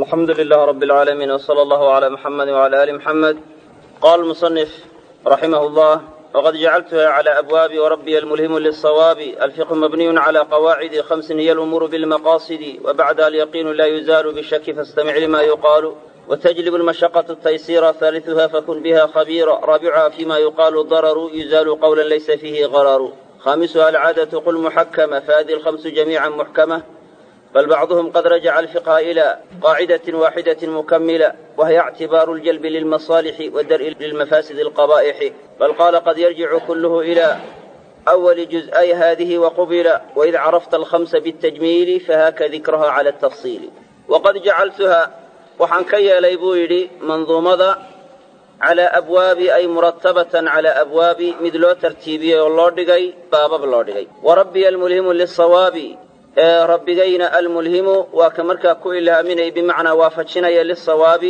alxamdu lilah rab اlcaalamiin wsala allahu cala muxamadi wcala ali muxamed qala musanif raximah llah wqad jacaltuha cla abwaabi wrabiya almulhimu lisawaabi alfiqhu mabniyun cla qawaacidi hamsin hiy alumuuru bilmaqaasidi wabacdaha alyaqiinu la yuzaalu bishaki fastamic lima yuqaalu وتجلب المشقة التيسير ثالثها فكن بها خبيرا رابعها فيما يقال ضرر يزال قولا ليس فيه غرر خامسها العادة قل محكمة فهذه الخمس جميعا محكمة بل بعضهم قد رجع الفقه إلى قاعدة واحدة مكملة وهي اعتبار الجلب للمصالح والدرء للمفاسد القبائح بل قال قد يرجع كله إلى أول جزئي هذه وقبل وإذ عرفت الخمس بالتجميل فهاك ذكرها على التفصيل وقد جعلتها waxaan ka yeelay buu yidhi manduumada calaa abwaabi ay muratabatan calaa abwaabi mid loo tartiibiyey oo loo dhigay baabab loo dhigay wa rabbiya almulhimu lisawaabi ee rabbigayna almulhimu waa ka markaa ku ilhaaminaya bimacnaa waafajinaya lisawaabi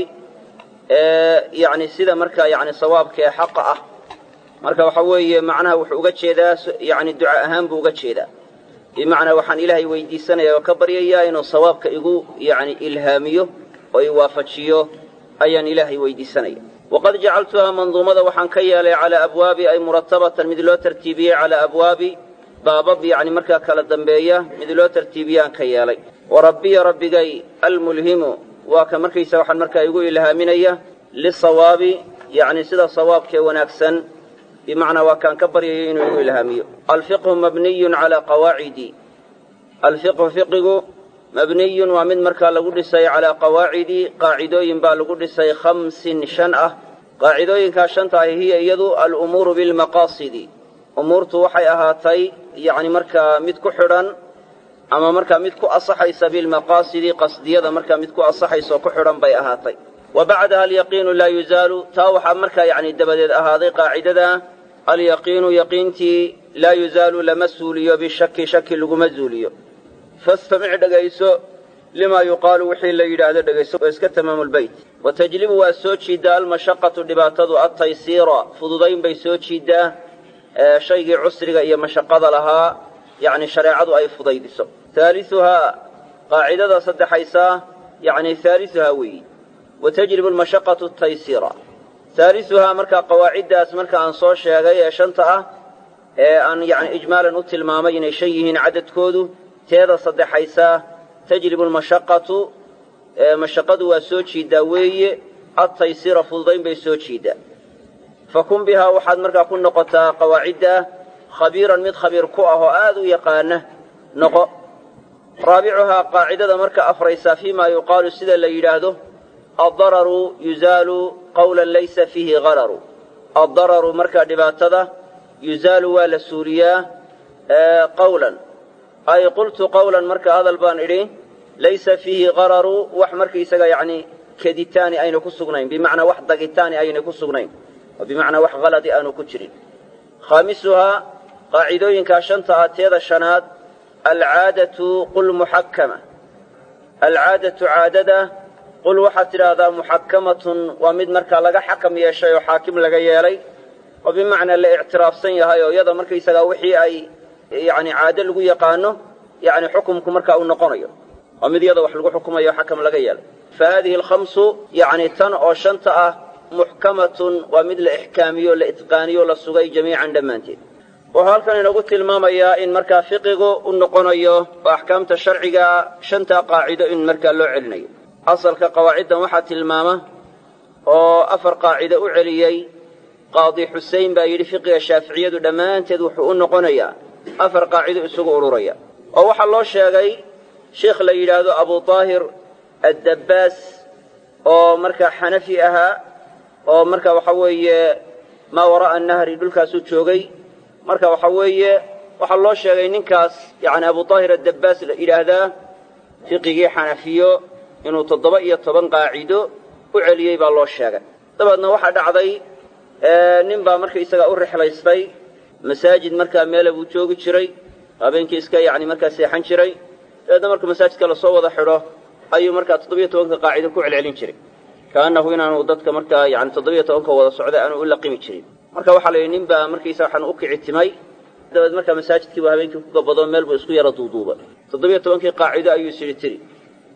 ee yacni sida markaa yacni sawaabka ee xaqa ah marka waxa weeye macnaha wuxuu uga jeedaa yacni duca ahaan buu uga jeedaa bimacnaa waxaan ilaahay weydiisanaya oo ka baryayaa inuu sawaabka igu yacni ilhaamiyo oo i waafajiyo ayaan ilaahay weydiisanaya waqad jacaltuhaa manduumada waxaan ka yeelay calaa abwaabi ay muratabatan mid loo tartiibiyey calaa abwaabi baabab yacni markaa kala dambeeya mid loo tartiibiyaan ka yeelay wa rabbiya rabbigay almulhimu waa ka markaysa waxaan markaa igu ilhaaminaya lisawaabi yacni sida sawaabkee wanaagsan bimacnaa waa kaan ka baryayo inuu igu ilhaamiyo alfiqhu mabniyun calaa qawaacidi alfiqhu fiqigu mabniyun waa mid markaa lagu dhisay calaa qawaacidi qaacidooyin baa lagu dhisay khamsin shan ah qaacidooyinkaa shanta ahi hiya iyadu alumuuru bilmaqaasidi umuurtu waxay ahaatay yacni markaa mid ku xidhan ama markaa mid ku asaxaysa bilmaqaasidi qasdiyada markaa mid ku asaxaysa oo ku xidhan bay ahaatay wa bacdaha alyaqiinu laa yuzaalu taa waxaa markaa yacni dabadeed ahaaday qaacidada alyaqiinu yaqiintii laa yuzaalu lama suuliyo bishaki shaki laguma zuuliyo fastamic dhegayso limaa yuqaalu wixii la yidhaahdo dhegayso oo iska tamaamulbeyt wa tajlibu waa soo jiiddaa almashaqatu dhibaatadu altaysiira fududayn bay soo jiiddaa shaygii cusriga iyo mashaqada lahaa yacni shareecadu ay fudaydiso haaliuhaa qaacidada saddexaysaa yacni haaliuhaa weeyi wa tajlibu almashaqatu ataysiira haaliuhaa markaa qawaaciddaas marka aan soo sheegay ee shanta ah ee aan yacni ijmaalan u tilmaamay inay shan yihiin cadadkoodu teeda saddexaysaa tajlibu almashaqatu mashaqadu waa soo jiiddaa weeye adtaysiira fududayn bay soo jiiddaa fakun bihaa waxaad markaa ku noqotaa qawaacidda khabiiran mid khabiir ku ah oo aad u yaqaana noqo raabicuhaa qaacidada marka afraysaa fii ma yuqaalu sida la yidhaahdo addararu yuzaalu qawlan laysa fiihi hararu addararu markaa dhibaatada yuzaalu waa la suuriyaa qawlan ay qultu qawlan marka hadal baan idhi laysa fiihi qararu wax markaisaga yacni keditaani ayna ku sugnayn bimacnaa wax dagitaani ayna ku sugnayn oo bimacnaa wax haladi aanu ku jirin khaamisuhaa qaacidooyinkaa shanta ah teeda shanaad alcaadatu qul muxakkama alcaadatu caadada qul waxaad tidhaahdaa muxakkamatun waa mid markaa laga xakam yeeshay oo xaakim laga yeelay oo bimacnaa la ictiraafsan yahay oo iyada markaysagaa wixii ay yacni caado lagu yaqaano yacni xukumku markaa uu noqonayo waa mid iyada wax lagu xukumayo xakam laga yeelay fa haadihi alkhamsu yacni tan oo shanta ah muxkamatun waa mid la ixkaamiyo la itqaaniyo la sugay jamiican dhammaanteed wuxuu halkan inagu tilmaamayaa in markaa fiqigu u noqonayo oo axkaamta sharciga shantaa qaacido in markaa loo celinayo asalka qawaaciddan waxaa tilmaama oo afar qaacido u celiyey qaadi xusein baa yidhi fiqiga shaaficiyadu dhammaanteed wuxuu u noqonayaa afar qaacido isugu ururaya oo waxaa loo sheegay sheikh la yidhaahdo abu taahir addabbaas oo markaa xanafi ahaa oo marka waxa weeye maa waraa'a nahri dhulkaasuu joogay marka waxa weeye waxaa loo sheegay ninkaas yacni abu taahir addabbaas la yidhaahdaa fiqigii xanafiyo inuu toddoba iyo toban qaacido u celiyey baa loo sheegay dabeedna waxaa dhacday nin baa markaisaga u rixlaystay masaajid markaa meela buu joogi jiray habeenkii iska yacni markaa seexan jiray dabeedna marka masaajidka lasoo wada xidho ayuu markaa toddobiyo tobanka qaacido ku celcelin jiray kaannahu inaanu dadka markaa yani toddobiyo tobanka wada socda aanu u laqimi jirin marka waxaa la yidhi nin baa markaysa waxaan u kici timay dabeed markaa masaajidkiibu habeenkii ku gabado meel buu isku yara duuduubay toddobiyo tobankii qaacido ayuu is yidhi tiri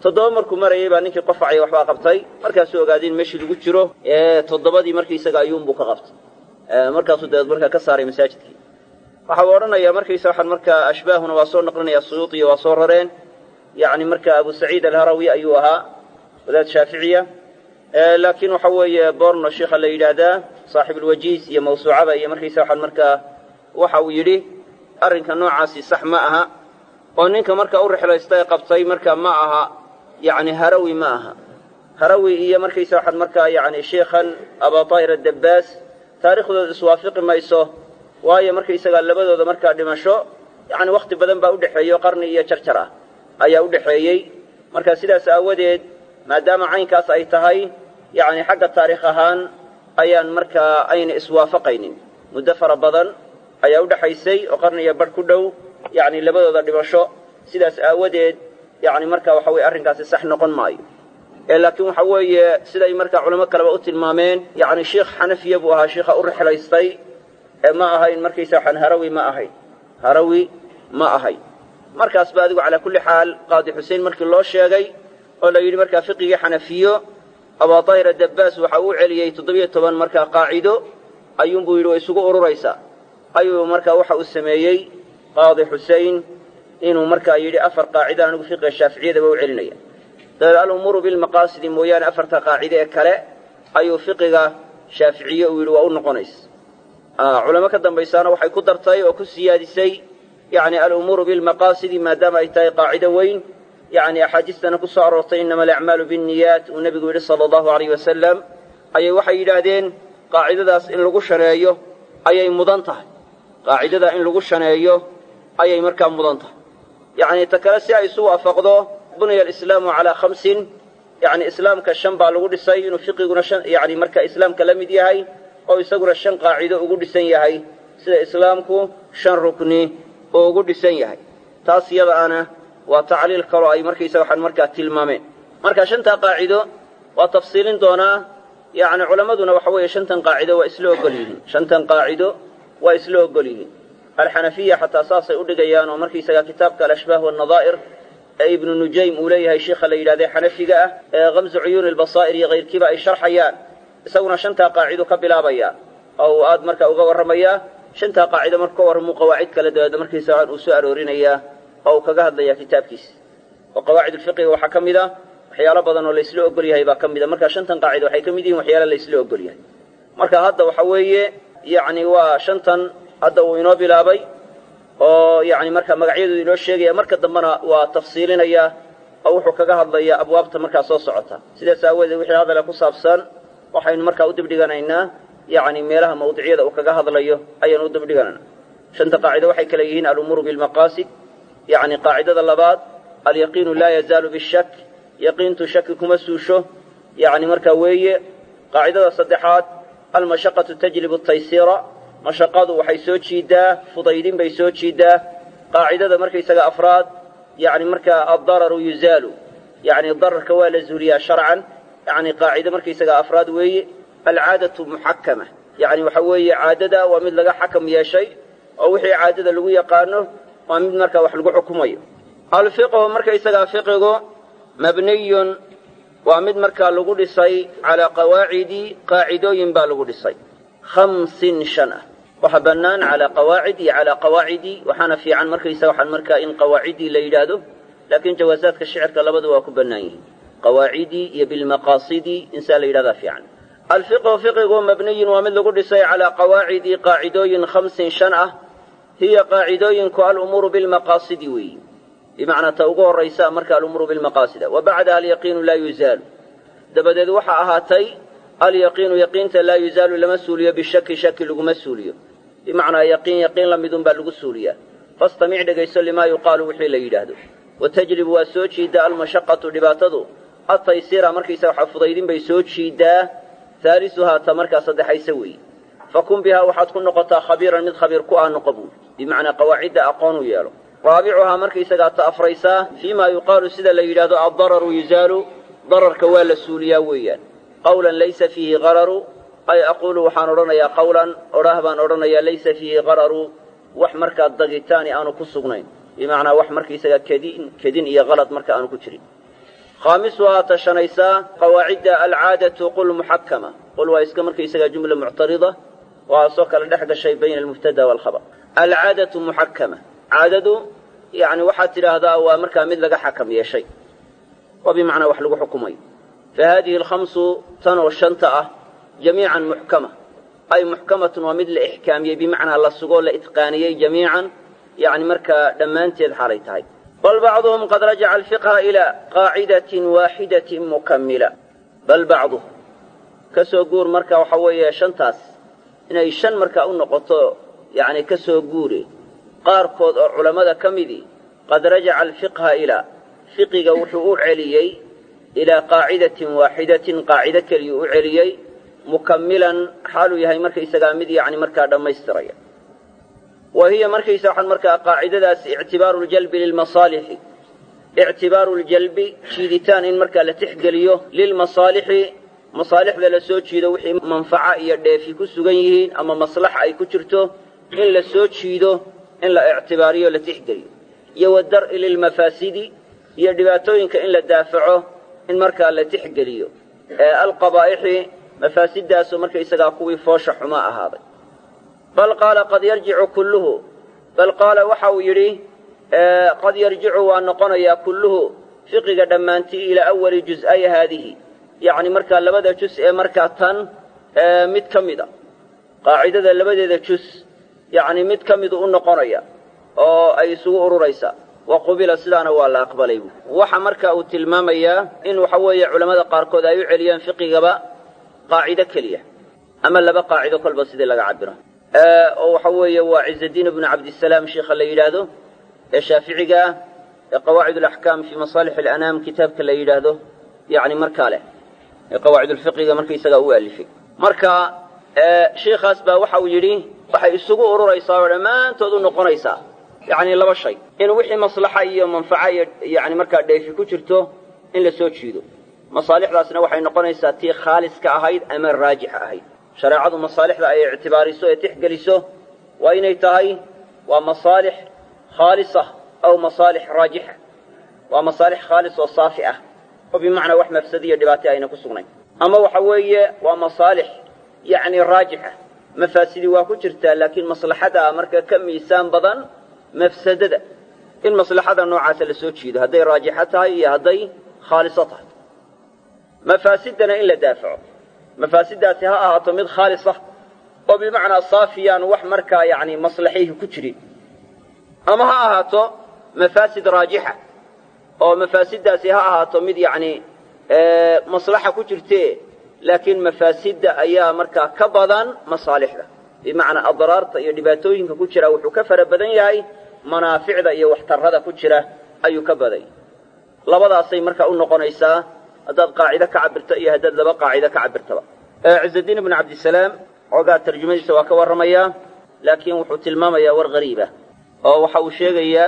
toddoba markuu marayay baa ninkii qofacay waxbaa qabtay markaasuu ogaaday in meeshii lagu jiro ee toddobadii markaisaga ayuunbuu ka qabtay markaasuu dabeed markaa ka saaray masaajidkii waxa uu odhanayaa markaysa waxaan markaa ashbaahuna waa soo naqlinaya suyuudiya waa soo rareen yacni marka abu saciid alharawi ayuu ahaa wadaad shaaficiya laakiin waxa weeye borno sheikha la yidhaahdaa saaxibulwajiis iyo mawsuucada iyo markaysa waxaan markaa waxa uu yidhi arrinka noocaasi sax ma aha oo ninka marka u rixlaysta ee qabtay marka ma aha yacni harawi ma aha harawi iyo markaysa waxaan markaa yacni sheikhan abaatahir adabbaas taariikhdooda iswaafiqi mayso waayo markaysagaa labadooda markaa dhimasho yacni wakhti badan baa udhexeeyo qarni iyo jarjar ah ayaa udhexeeyey marka sidaas aawadeed maadaama caynkaas ay tahay yacni xagga taariikh ahaan ayaan markaa ayna iswaafaqaynin muddo fara badan ayaa udhexaysay oo qarniya badh ku dhow yacni labadooda dhimasho sidaas aawadeed yacni marka waxa weye arrinkaasi sax noqon maayo ee laakiin waxa weeye siday markaa culamo kaleba u tilmaameen yacni sheikh xanafiya buu ahaa sheikha u rixlaystay ee ma ahayn markaysa waxaan harawi ma ahayn harawi ma ahayn markaas ba adigu calaa kulli xaal qaadi xuseen markii loo sheegay oo la yidhi markaa fiqigii xanafiyo abaatahira dabbaas waxa uu celiyey toddobiyo toban markaa qaacido ayuunbuu yidhi way isugu ururaysaa ayuu markaa waxa uu sameeyey qaadi xusein inuu markaa yidhi afar qaacida anigu fiqiga shaaficiyadaba u celinaya dabeed alumuuru bilmaqaasidi mooyaane afarta qaacide ee kale ayuu fiqiga shaaficiye uu yidhi waa u noqonaysa culamo ka dambaysaana waxay ku dartay oo ku siyaadisay yacni alumuuru bilmaqaasidi maadaama ay tahay qaacido weyn yacni axaadiistana ku soo aroortay innama alacmaalu binniyaat uu nebigu yidhi sala allahu alayh wasalam ayay waxay yidhaahdeen qaacidadaas in lagu shaneeyo ayay mudan tahay qaacidadaa in lagu shaneeyo ayay markaa mudan tahay yacni ta kale si ay isu waafaqdo buniya alislaamu calaa khamsin yacni islaamka shan baa lagu dhisay inuu fiqiguna shan yacni marka islaamka la mid yahay oo isaguna shan qaacido ugu dhisan yahay sida islaamku shan rukni oo ugu dhisan yahay taas iyada ana waa tacliil kaloo ay markaysa waxaan markaa tilmaameen marka shantaa qaacido waa tafsiilin doonaa yacni culammaduna waxa weeye shantan qaacido waa isla ogol yihiin shantan qaacido waa isla ogol yihiin alxanafiya xataa saasay u dhigayaan oo markaysaga kitaabka alashbaah wannadaa'ir ee ibnu nujaym uu leeyahay sheikha la yidhahdee xanafiga ah ee kamsu cuyuuni albasaa'ir iyo kayrkiiba ay sharxayaan isaguna shantaa qaacido ka bilaabaya oo uu aad marka uga warramayaa shantaa qaacido marka ka warramuu qawaacid kale dabeedna markiisa waxaan uu soo aroorinayaa oo uu kaga hadlayaa kitaabkiisa oo qawaacid ulfiqiga waxaa ka mid a waxyaalo badan oo laysla ogol yahay baa ka mid a marka shantan qaacida waxay ka mid yihiin waxyaala laysla ogol yahay marka hadda waxa weeye yacni waa shantan hadda uu inoo bilaabay oo yacni marka magacyadooda inoo sheegaya marka dambena waa tafsiilinaya oo wuxuu kaga hadlayaa abwaabta markaa soo socota sidaas aawadeed wixii hadale ku saabsan waxaynu markaa u dibdhiganaynaa yacni meelaha mawduucyada uu kaga hadlayo ayaanu u dibdhiganaynaa shanta qaacido waxay kale yihiin alumuuru bilmaqaasid yacni qaacidada labaad alyaqiinu laa yazaalu bishak yaqiintu shaki kuma suusho yacni markaa weeye qaacidada saddexaad almashaqatu tajlibu taysiira mashaqadu waxay soo jiidaa fudaydin bay soo jiidaa qaacidada markaysaga afraad yacni markaa addararu yuzaalu yacni dararka waa la zuuliyaa sharcan yacni qaacido markaysaga afraad weeye alcaadatu muxakama yacni waxa weeye caadada waa mid laga xakam yeeshay oo wixii caadada lagu yaqaano waa mid markaa wax lagu xukumayo alfiqhu markaysagaa fiqigu mabniyun waa mid markaa lagu dhisay calaa qawaacidi qaacidooyin baa lagu dhisay khamsin shan ah waxa bannaan calaa qawaacid iyo calaa qawaacidi waxaana fiican markaysa waxaan markaa in qawaacidii la yidhaahdo laakiin jawaasaadka shicirka labadu waa ku bannaan yihiin qawaacidii iyo bilmaqaasidi insaa la yidhahdaa fiican alfiqhu fiqigu mabniyun waa mid lagu dhisay calaa qawaacidi qaacidooyin khamsin shan ah hiya qaacidooyinku alumuuru bilmaqaasidi weeyi bimacnaa ta ugu horraysa marka alumuuru bilmaqaasida wa bacdaha alyaqiinu laa yuzaalu dabadeed waxaa ahaatay alyaqiinu yaqiinta laa yuzaalu lama suuliyo bishaki shaki laguma suuliyo bimacnaa yaqiin yaqiin la midun baa lagu suuliyaa fastamic dhegayso limaa yuqaalu wixii la yidhaahdo wa tajlibu waa soo jiiddaa almashaqatu dhibaatadu ataysira markaysa waxa fudaydin bay soo jiiddaa haalisuhaa ta markaa saddexaysa weeye fakun bihaa waxaad ku noqotaa khabiiran mid khabiir ku ah noqo buuli bimacnaa qawaacidda aqoon u yeelo raabicuhaa markaysagaa ta afraysaa fii maa yuqaalu sida la yidhaahdo addararu yuzaalu dararka waa la suuliyaa weeyaan qawlan laysa fiihi qararu ay aquulu waxaan odhanayaa qawlan odhaah baan odhanayaa laysa fiihi qararu wax markaa dagitaani aanu ku sugnayn bimacnaa wax markaysagaa kedin kedin iyo kalad marka aanu ku jirin khaamisuhaa tashanaysaa qawaacidda alcaadatu qul muxakama qul waa iska markaysagaa jumla muctarida waaasoo kale dhex gashay bayna almubtada waalkhabar alcaadatu muxakama caadadu yani waxaad tidhaahdaa waa markaa mid laga xakam yeeshay oo bimacnaa wax lagu xukumayo fa haadihi alkhamsu tan oo shanta ah jamiican muxkama ay muxkamatun waa mid la ixkaamiyey bimacnaa la sugoo la itqaaniyey jamiican yani markaa dhammaanteed xaalay tahay bal bacduhum qad rajaca alfiqha ilaa qaacidatin waaxidatin mukammila bal bacduhum ka soo guur marka waxa weeye shantaas inay shan markaa u noqoto yacni ka soo guure qaarkood oo culammada ka midii qad rajaca alfiqha ilaa fiqiga wuxuu u celiyey ilaa qaacidatin waaxidatin qaacido keliyuu u celiyey mukammilan xaaluu yahay markaysagaa mid yacni markaa dhammaystiraya wa hiya markaysa waxaan markaa qaacidadaas ictibaaru ljalbi lilmasaalixi ictibaaru ljalbi jiiditaan in markaa la tixgeliyo lilmasaalixi masaalixda la soo jiido wixii manfaca iyo dheefi ku sugan yihiin ama maslaxa ay ku jirto in la soo jiido in la ictibaariyo la tixgeliyo iyo wadar'i lilmafaasidi iyo dhibaatooyinka in la daafaco in markaa la tixgeliyo ee alqabaa'ixi mafaasiddaasoo markaysagaa kuwii foosha xumaa ahaaday bal qaala qad yarjicu kulluhu bal qaala waxa uu yidhi qad yarjicu waa noqonayaa kulluhu fiqiga dhammaantii ilaa awali juz'ay haadihi yacni markaa labada jus ee markaa tan mid ka mid a qaacidada labadeeda jus yacni mid ka midu u noqonaya oo ay isugu ururaysaa wa qubila sidaana waa la aqbalay bu waxa marka uu tilmaamayaa in waxa weeye culammada qaarkood ay u celiyaan fiqigaba qaacido keliya ama laba qaacido kolba sidii laga cabiro oo waxa weeye waa ciزadiin bnu cabdisalaam sheikha la yidhaahdo ee shaaficiga ah ee qawaacid alaxkaam fii masaalix alanaam kitaabka la yidhaahdo yani markaa leh ee qawaacid ulfiqiga markaysagaa u alifay marka sheikhaas baa waxa uu yidhi waxay isugu ururaysaa oo dhammaantood u noqonaysaa yani laba shay in wixii maslaxa iyo manfaca iyo yani markaa dheefi ku jirto in la soo jiido masaalixdaasna waxay noqonaysaa tii khaaliska ahayd ama raajixa ahayd shareecadu masaalixda ay ictibaariso ee tixgeliso waa inay tahay waa masaalix khaalisa aw masaalix raajixa waa masaalix khaalis oo saafi ah oo bimacnaa wax mafsadiyo dhibaata ayna ku sugnayn ama waxa weeye waa masaalix yacni raajixa mafaasidii waa ku jirtaa laakiin maslaxada marka ka miisaan badan mafsadada in maslaxada noocaasa la soo jiido hadday raajixa tahay iyo hadday khaaliso tahay mafaasidana in la daafaco mafaasiddaasi ha ahaato mid khaalisa oo bimacnaa saafiyaan wax markaa yacni maslaxihi ku jirin ama ha ahaato mafaasid raajixa oo mafaasiddaasi ha ahaato mid yacni maslaxa ku jirtee laakiin mafaasidda ayaa markaa ka badan masaalixda bimacnaa adraarta iyo dhibaatooyinka ku jira wuxuu ka fara badan yahay manaaficda iyo waxtarrada ku jira ayuu ka badan yahay labadaasay markaa u noqonaysaa haddaad qaacido ka cabirto iyo haddaad laba qaacido ka cabirtaba ciزadiin ibnu cabdisalaam xoogaa tarjumadiisa waa ka warramayaa laakiin wuxuu tilmaamayaa war hariibah oo waxa uu sheegayaa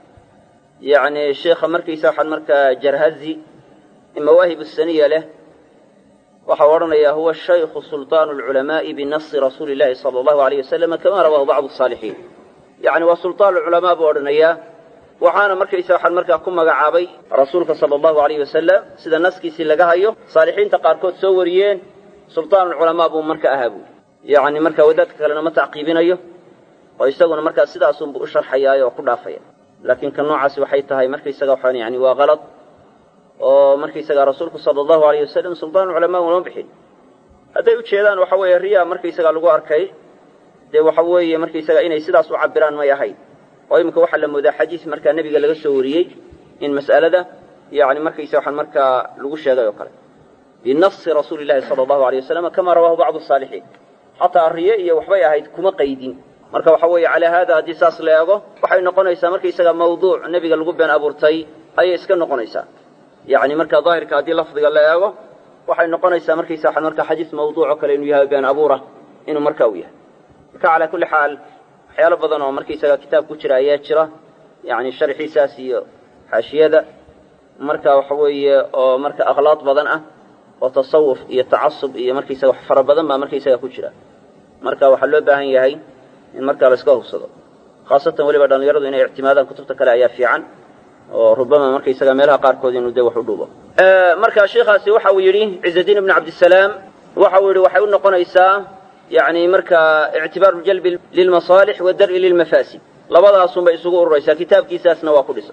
yani sheikha markiisa waxaan markaa jarhazi mawaahib saniya leh waxau odhanayaa huwa shaykhu sulطaanu اlculamaaءi binasi rasuuli اllahi salى اllahu alayh wasalama kama rawaahu bacdu الصaalixiin yani waa sulطaan culamaa buu odhanayaa waxaana markaysa waxaan markaa ku magacaabay rasuulka sala allahu alayh wasalam sida naskiisii laga hayo saalixiinta qaarkood soo wariyeen sultaanulculamaa buu marka ahaa buuli yacni markaa wadaadka kalena ma tacqiibinayo oo isaguna markaa sidaasunbu u sharxayaay oo ku dhaafaya laakiin ka noocaasi waxay tahay markaysaga waxaan yani waa kalad oo markaysaga rasuulku sala allahu alayh wasalam sultaanulculamaa uma bixin hadday u jeedaan waxa weeye riya markaysaga lagu arkay dee waxa weeye markaysaga inay sidaas u cabiraan may ahayd oo iminka waxaa la moodaa xadiis markaa nebiga laga soo wariyey in mas'alada yani markaysa waxaan markaa lagu sheegay oo kale binasi rasuuli llahi sala allahu alay wasalam kama rawaahu bacdu saalixiin xataa riye iyo waxbay ahayd kuma qaydin marka waxa weeye calaa haada haddii saas la eego waxay noqonaysaa markaysaga mawduuc nebiga lagu been abuurtay ayay iska noqonaysaa yani marka daahirka haddii lafdiga la eego waxay noqonaysaa markaysa waxaan markaa xadiis mawduuc oo kale inuu yahay been abuura inuu marka u yahay marka calaa kulli xaal waxyaalo badan oo markaysaga kitaab ku jira ayaa jira yani sharxiisaas iyo xaashiyada marka waxa weeye oo marka akhlaaq badan ah oo tasawuf iyo tacasub iyo markaysaga wax fara badan baa markaysaga ku jira marka waxaa loo baahan yahay in markaa la iska hubsado khaasatan weliba dhallinyaradu inay ictimaadaan kutubta kale ayaa fiican oo rubama markaysaga meelaha qaarkood inuu dee wax u dhuubo marka sheikhaasi waxa uu yidhi ciزadiin ibn cabdisalaam waxa uu yidhi waxay u noqonaysaa yani markaa ictibaaru jalbi lilmasaalix wadar'i lilmafaasid labadaasunbay isugu ururaysaa kitaabkiisaasna waa ku dhisan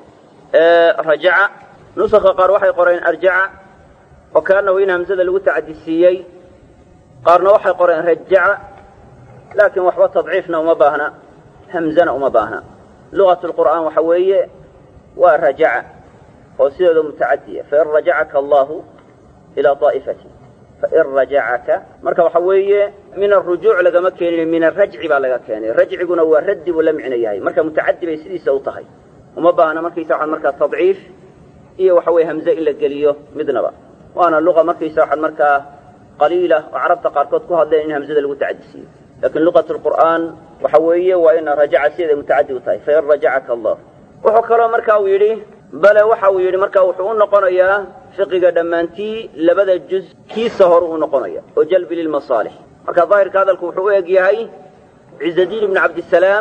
rajaca nusaka qaar waxay qoreen arjaca oo kaanahu in hamzada lagu tacadisiiyey qaarna waxay qoreen rajaca laakiin waxba tadciifna uma baahna hamzana uma baahna lugat lqur'aan waxa weeye waa rajaca oo sideeda mutacadiya fain rajacaka allahu ilaa aa'ifati fain rajacaka marka waxa weeye min arujuuc lagama keenin min arajci baa laga keenay rajciguna waa raddi buu la micno yahay marka mutacadi bay sidiisa u tahay uma baahna markaysa waxaan markaa tadciif iyo waxa weye hamze in la geliyo midnaba waana luqa markaysa waxaan markaa qaliila oo carabta qaarkood ku hadleen in hamzada lagu tacadisiiyo lakin luqat lqur'aan waxa weeye waa ina rajaca sideeda mutacadi u tahay fain rajacaka allah wuxuu kaloo marka uu yidhi bale waxa uu yidhi marka wuxuu u noqonayaa fiqiga dhammaantii labada juz kiisa hore u noqonaya oo jalbi lilmasaalix marka daahirka hadalku wuxuu u eg yahay ciزadiin ibn cabdisalaam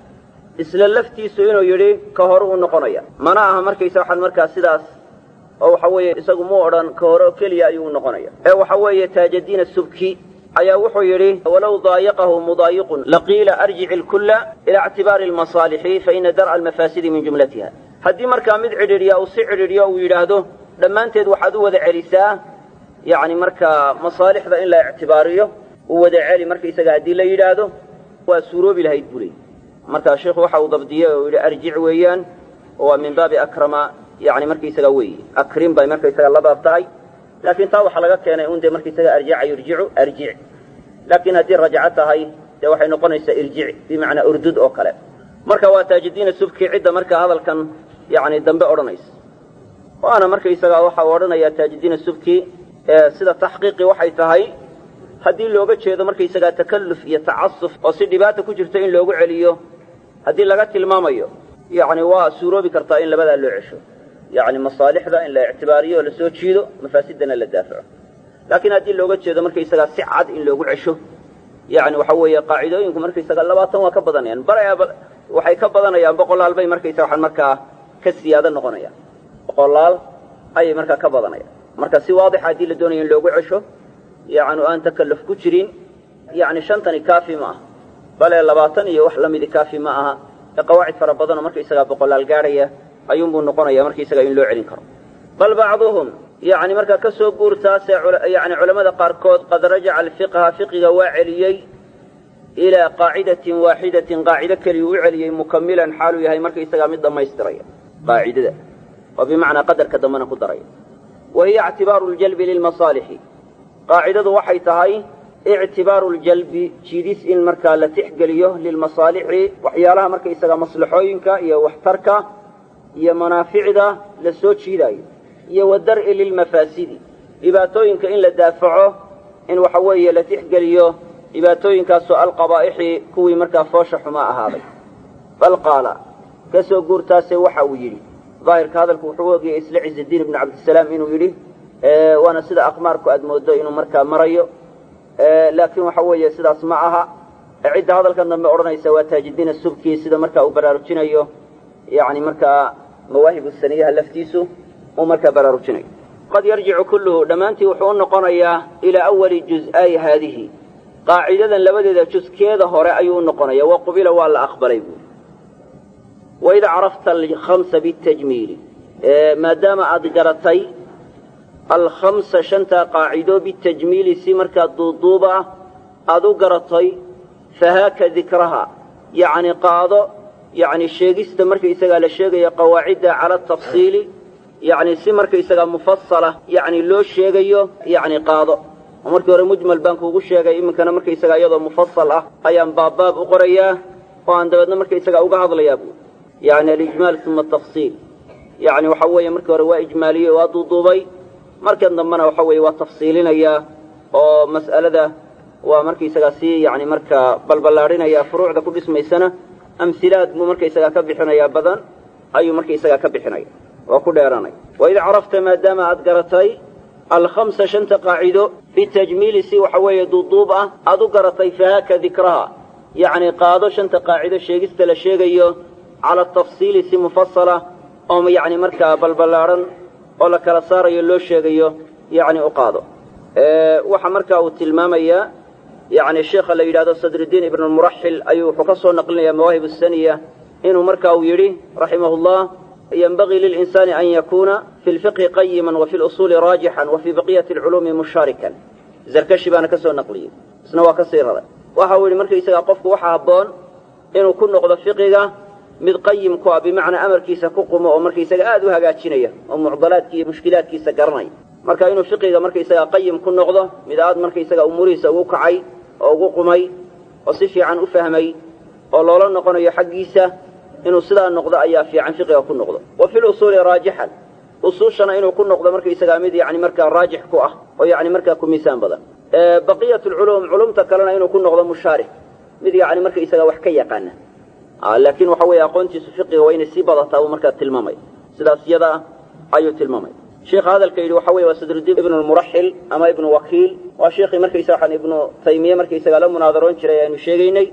isla laftiisu inuu yidhi ka hore u noqonaya mana aha markaysa waxaan markaa sidaas oo waxa weeye isagu mu odhan ka hore oo keliya ayuu u noqonaya ee waxa weeye taajadiin subki ayaa wuxuu yidhi walow daayaqahu mudaayiqun laqiila arjici lkulla ila ictibaari almasaalixi faina dar'a almafaasidi min jumlatiha haddii markaa mid cidhiidhiya uu si cidhiidhiyo uu yidhaahdo dhammaanteed waxaad u wada celisaa yacni markaa masaalixda in la ictibaariyo u wada celi markaysaga haddii la yidhaahdo waa suuroobi lahayd buu leey markaa sheikhu waxa uu dabdiyey oo yidhi arjic weeyaan oo waa min baabi akrama yani markaysaga weeye akrim bay markaysaga la baab tahay laakiin taa waxaa laga keenay un dee markaysaga arjaca yurjicu arjic laakiin haddii rajaco tahay dee waxay noqonaysaa irjic bimacnaa urdud oo kale marka waa taajidiina subki cidda markaa hadalkan yani dambe odhanaysa waana markaysaga waxa uu odhanayaa taajidiina subki sida taxqiiqi waxay tahay haddii looga jeedo markaysagaa takalluf iyo tacasuf oo si dhibaata ku jirto in loogu celiyo haddii laga tilmaamayo yacni waa suuroobi kartaa in labadaa loo cesho yacni masaalixda in la ictibaariyo oo lasoo jiido mafaasidana la daafaco laakiin haddii looga jeedo markaysagaa si cad in loogu cesho yacni waxa weeye qaacidooyinku markaysaga labaatan waa ka badanayaan bare waxay ka badanayaan boqolaal bay markaysaga waxaan markaa ka siyaado noqonayaan boqolaal ayay markaa ka badanayaan marka si waadixa haddii la doonayo in loogu cesho yacni o aan takalluf ku jirin yacni shantani kaafi ma aha bale labaatan iyo wax lamidi kaafi ma aha ee qawaacid fara badanoo markaysagaa boqolaal gaadhaya ayuunbuu noqonaya markaysaga in loo celin karo bal bacduhum yacni markaa ka soo guurtaasee yani culammada qaarkood qad rajaca alfiqha fiqiga waa celiyey ilaa qaacidatin waaxidatin qaacido keliyu u celiyey mukamilan xaaluu yahay markaysagaa mid dhammaystiraya qaacidada oo bimacnaa qadarka dambena ku daraya wa hiya ictibaaru ljalbi lilmasaalixi qaacidadu waxay tahay ictibaaru ljalbi jiidis in markaa la tixgeliyo lilmasaalixi waxyaalaha markaysaga maslaxooyinka iyo waxtarka iyo manaaficda la soo jiidaayo iyo wadar'i lilmafaasidi dhibaatooyinka in la daafaco in waxa weeye la tixgeliyo dhibaatooyinkaasoo alqabaa'ixi kuwii markaa foosha xumaa ahaaday bal qaala ka soo guurtaase waxa uu yidhi daahirka hadalku wuxuu u ogayay isla ciزadiin ibnu cabdisalaam inuu yidhi waana sida aqmaarku aad moodo inuu markaa marayo laakiin waxa weeye sidaas ma aha cidda hadalkan dambe odhanaysa waa taajidiina subki sida markaa uu baraarujinayo yani markaa mawaahibu saniyaha laftiisu uu markaa baraarujinayo qad yarjicu kulluhu dhammaantii wuxuu u noqonayaa ilaa awali juz-ay haadihi qaacidadan labadeeda juskeeda hore ayuu u noqonaya wa qubila waa la aqbalay buuri waid carafta alkhamsa bitajmiili maadaama aad garatay alkhamsa shantaa qaacido bitajmiili si markaa duuduuba ah aad u garatay fahaaka dikraha yacni qaado yacni sheegista markaysagaa la sheegaya qawaacidda cala atafsiili yacni si markaysagaa mufasala yacni loo sheegayo yacni qaado oo markii hore mujmal baan kuugu sheegay iminkana markaysagaa iyadoo mufasal ah ayaan baabbaab u qorayaa oo aan dabeedna markaysagaa uga hadlayaa buui yacni alijmaal uma atafsiil yacni waxa weeye markii hore waa ijmaaliyey waa duuduubay markan dambena waxa weeye waa tafsiilinayaa oo mas'alada waa markaysagaa sii yacni markaa balballaadhinaya furuucda ku dhismaysana amhilaad buu markaysagaa ka bixinayaa badan ayuu markaysagaa ka bixinaya oo ku dheeranaya waid carafta maadaama aad garatay alkhamsa shanta qaacido bitajmiili si waxa weeye duuduub ah aad u garatay fahaaka dikraha yacni qaado shanta qaacido sheegista la sheegayo cala atafsiili si mufasala oo yacni markaa balballaadhan oo la kala saarayo loo sheegayo yacni u qaado waxa markaa uu tilmaamayaa yacni sheikha la yidhahdo sadrudiin ibnulmuraxil ayuu wuxuu ka soo naqlinayaa mawaahib asaniya inuu marka uu yidhi raximahullah yenbagii lilinsaani an yakuuna fi lfiqhi qayiman wa fi lusuuli raajixan wa fii baqiyati alculuumi mushaarikan zarkashi baana ka soo naqliyey isna waa ka sii raray waxa uu yidhi markaysagaa qofku waxa habboon inuu ku noqdo fiqiga mid qayim ku ah bimacnaa amarkiisa ku qumo oo markaysaga aad u hagaajinaya oo mucdalaadki iyo mushkilaadkiisa garanaya marka inuu fiqiga markaysagaa qayim ku noqdo mid aad markaysaga umuurihiisa ugu kacay oo ugu qumay oo si fiican u fahmay oo loola noqonayo xaggiisa inuu sidaa noqdo ayaa fiican fiqiga ku noqdo wa fi lusuuli raajixan usuushana inuu ku noqdo markaysagaa mid yani markaa raajix ku ah oo yani markaa ku miisaan badan baqiyat lculuum culumta kalena inuu ku noqdo mushaarik mid yani markaysagaa wax ka yaqaana laakiin waxa weeye aqoontiisu fiqiga waa inay sii badataa buu markaa tilmaamay sidaas iyada ah ayuu tilmaamay sheikha hadalka yidhi waxa weye waa sadrudiin ibnu lmuraxil ama ibnu wakiil waa sheikii markaysaga waxaan ibnu taymiye markaysagaa la munaadaroon jiray aynu sheegaynay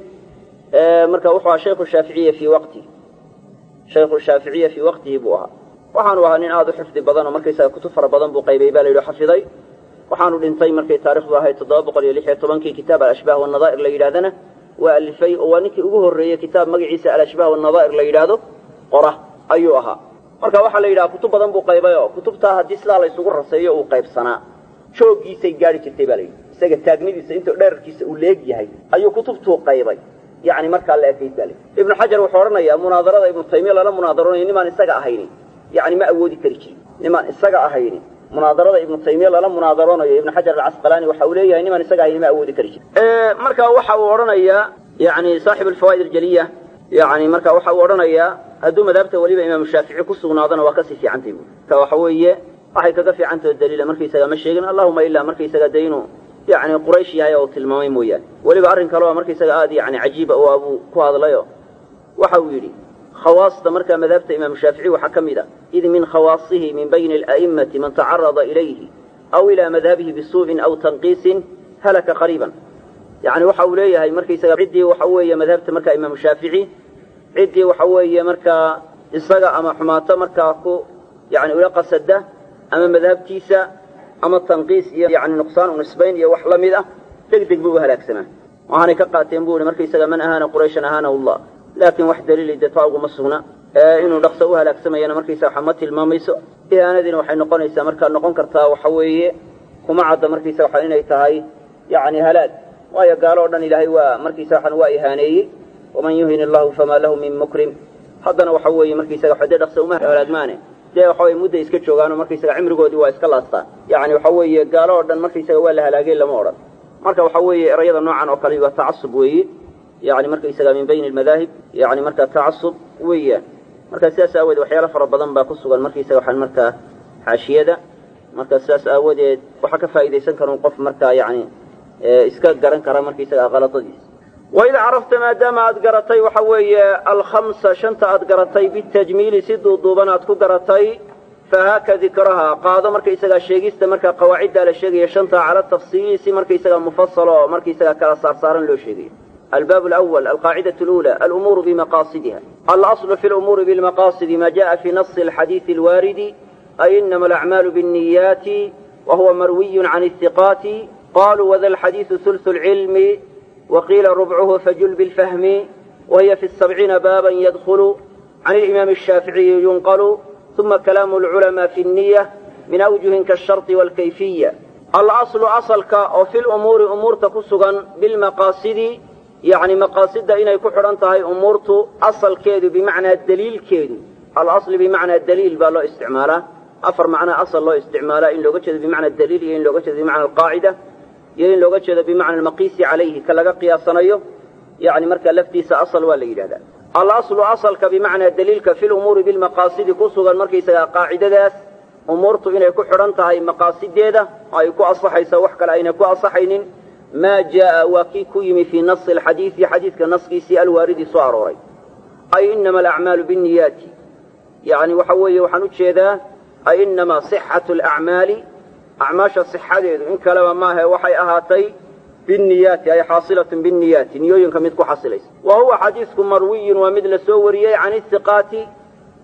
marka wuxuu ahaa shaykhu shaaficiya fii waqtihi shaykhu shaaficiya fii waqtihi buu ahaa waxaanu ahaa nin aada u xifdi badan oo markaysaga kutub fara badan buu qaybay baa la yidhi xafiday waxaanu dhintay markay taarikhdu ahayd toddoba boqol iyo lix iyo tobankii kitaab alashbaah wanadaa'ir la yidhahdana waa alifay oo waa ninkii ugu horreeyey kitaab magaciisa alashbaah wanadaa'ir la yidhaahdo qora ayuu ahaa marka waxaa la yidhaha kutub badan buu qaybay oo kutubtaa haddii sidaa laysugu raseeyo uu qaybsanaa jooggiisay gaari jirtay baa la yidhi isaga taagnidiisa intuu dherarkiisa uu leeg yahay ayuu kutubtuu qaybay yani markaa la ekayd baa layidhi ibnu xajar wuxuu odhanayaa munaadarada ibnu taymiya lala munaadaroonayo nimaan isaga ahayni yani ma awoodi kari jirin nimaan isaga ahayni munaadarada ibnu taymiya lala munaadaroonayo ibnu xajar alcasqalaani waxa uu leeyahay nimaan isaga ahayni ma awoodi kari jirin marka waxa uu odhanayaa yani saaxib alfawaa'id aljaliya yani marka waxa uu odhanayaa hadduu madhabta weliba imaamu shaafici ku sugnaadana waa kasii fiicantay bu ka waxa weeye waxay kaga fiicantao daliila markaysaga ma sheegin allahuma ilaa markaysaga de inuu yani quraysh yahay oo tilmaamay mooyaane weliba arrin kale oo markaysaga aad yani cajiiba u abuu ku hadlayo waxa uu yidhi khawaasta markaa madhabta imaamu shaafici waxaa ka mid a id min khawaasihi min bayni ala'immati man tacarada ilayhi aw ilaa madhabihi bisuu'in aw tanqiisin halaka qariiban yani waxa uu leeyahay markaysaga ciddii waxa weeye madhabta markaa imaamu shaafici ciddii waxa weeye markaa isaga ama xumaato markaa ku yani ula qasada ama madhabtiisa ama tanqiis iyo yani nuqsaan u nisbayn iyo wax la mid ah deg deg buu u halaagsamaa waxaanay ka qaateen bu ihi markaysaga man ahaana qurayshan ahaanahu allah laakiin wax daliili dee taa uguma sugna inuu dhaqso u halaagsamayana markaysaga waxa ma tilmaamayso ihaanadiina waxay noqonaysaa markaa noqon kartaa waxa weeye kuma cadda markaysaga waxa inay tahay yani halaag waayo gaalo o dhan ilaahay waa markaysaga waxan waa ihaaneeyey waman yuhin illahu famaa lahu min mukrim haddana waxa weeye markaysaga waxa dee dhaqso uma halaagmaane dee waxa weye mudday iska joogaanoo markaysaga cimrigoodii waa iska laastaan yani waxa weeye gaalo oo dhan markaysaga waa la halaagay lama odhan marka waxa weeye erayada noocan oo kale waa tacasub weeye yani markaysaga min bayni almadaahib yani markaa tacasub weeyaan marka sidaas aawoodee waxyaalo fara badan baa ku sugan markaysaga waxaan markaa xaashiyada marka sidaas aawadeed waxaa ka faa'idaysan karun qof markaa yani iska garan kara markaysaga khaladadiisa waid carafta maadaama aad garatay waxa weeye alkhamsa shanta aad garatay bitajmiili si duuduuban aad ku garatay fahaaka dikraha qaado markaysagaa sheegista markaa qawaaciddaa la sheegaya shanta cala tafsiili si markaysagaa mufasalo oo markaysagaa kala saarsaaran loo sheegayo albaab alawal alqaacidatu lula alumuuru bimaqaasidiha alaslu fi lumuuri bilmaqaasidi ma jaءa fi nasi alxadiidi alwaaridi ay inama alacmaalu biاnniyaati wa huwa marwiyun can ihiqaati qaluu wada alxadiidu hulsu lcilmi waqiila rubcuhu fajul bilfahmi wahiya fi sabciina baaban yadkhulu can alimaami ashaaficiyi yunqalu uma kalaamu alculamaa fi nniya min awjuhin kaasharti waalkayfiya alaslu asalka oo fi lumuuri umuurta ku sugan bilmaqaasidi yacni maqaasidda inay ku xidhan tahay umuurtu asalkeedu bimacnaa daliilkeedu alasli bimacnaa daliil baa loo isticmaalaa afar macnaa asal loo isticmaalaa in looga jeedo bimacna daliil iyo in looga jeedo bimacna alqaacida iyo in looga jeedo bimacna almaqiisi calayhi ka laga qiyaasanayo yani markaa laftiisa asal waa la yidhahdaa alaslu asalka bimacnaa daliilka fi lumuuri bilmaqaasidi ku sugan markaysagaa qaacidadaas umuurtu inay ku xidhan tahay maqaasideeda ay ku asaxaysa wax kale aynay ku asaxaynin maa jaaa waa kii ku yimi fii nasi alxadiidi xadiidka naskiisii alwaaridi soo arooray ay inama alacmaalu binniyaati yani waxa weeye waxaan u jeedaa ay inamaa sixatu alacmaali acmaasha sixadeedu in kaleba maahe waxay ahaatay binniyaati ay xaasilatun binniyaati niyooyinka mid ku xasilaysa wa huwa xadiisku marwiyun waa mid la soo wariyey can ihiqaati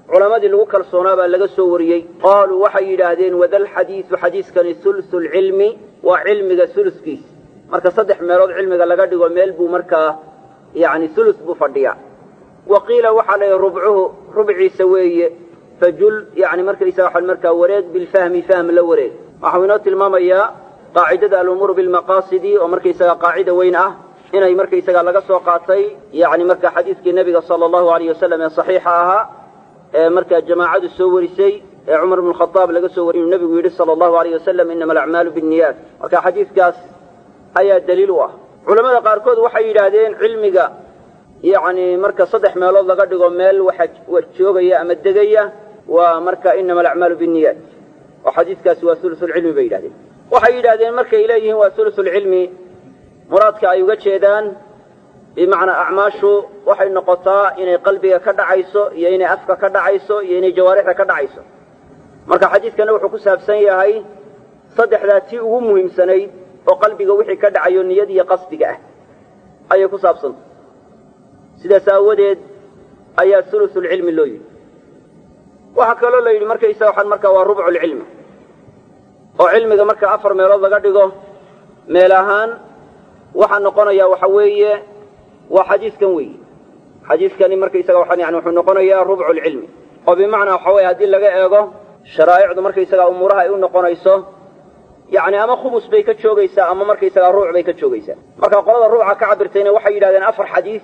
culammadii lagu kalsoonaa baa laga soo wariyey qaaluu waxay yidhaahdeen wadalxadiidu xadiiskani hulusu lcilmi waa cilmiga huluskiis marka saddex meelood cilmiga laga dhigo meel buu markaa yani hulus buu fadhiyaa wa qiila waxaa la yidhi rubcuhu rubciisa weeye fajul yani markaysaga waxaan markaa wareeg bilfahmi fahm la wareeg waxau inoo tilmaamayaa qaacidada alumuuru bilmaqaasidi oo markaysaga qaacida weyn ah inay markaysaga laga soo qaatay yani marka xadiiskii nebiga sala allahu alayh wasalam ee saxiixa ahaa ee markaa jamaacadu soo warisay ee cumar bnu khadaab laga soo wariy inuu nebigu yidhi sala allahu alayh wasalam inama alacmaalu binniyaat marka xadiiskaas ayaa daliil u ah culamada qaarkood waxay yidhaahdeen cilmiga yacni marka saddex meelood laga dhigo meel waxa joogaya ama degaya waa marka inama alacmaalu binniyaat oo xadiiskaasi waa hulusulcilmi bay yidhahdeen waxay yidhahdeen markay leeyihiin waa hulusulcilmi muraadka ay uga jeedaan bimacnaa acmaashu waxay noqotaa inay qalbiga ka dhacayso iyo inay afka ka dhacayso iyo inay jawaarixda ka dhacayso marka xadiidkana wuxuu ku saabsan yahay saddexdaa tii ugu muhiimsanayd oo qalbiga wixii ka dhacayo niyad iyo qasdiga ah ayay ku saabsantay sidaas aawadeed ayaa hulusulcilmi loo yidhi waxaa kaloo la yidhi markaysa waxaan markaa waa rubculcilmi oo cilmiga marka afar meelood laga dhigo meel ahaan waxaa noqonaya waxa weeye waa xadiiskan weeye xadiiskani markaysaga waxaan yani wuxuu noqonayaa rubcu lcilmi oo bimacnaa waxa weye haddii laga eego sharaa'icdu markaysaga umuuraha ay u noqonayso yacni ama khumus bay ka joogaysaa ama markaysaga ruuc bay ka joogaysaa marka qolada ruuca ka cabirtayna waxay yidhahdeen afar xadiis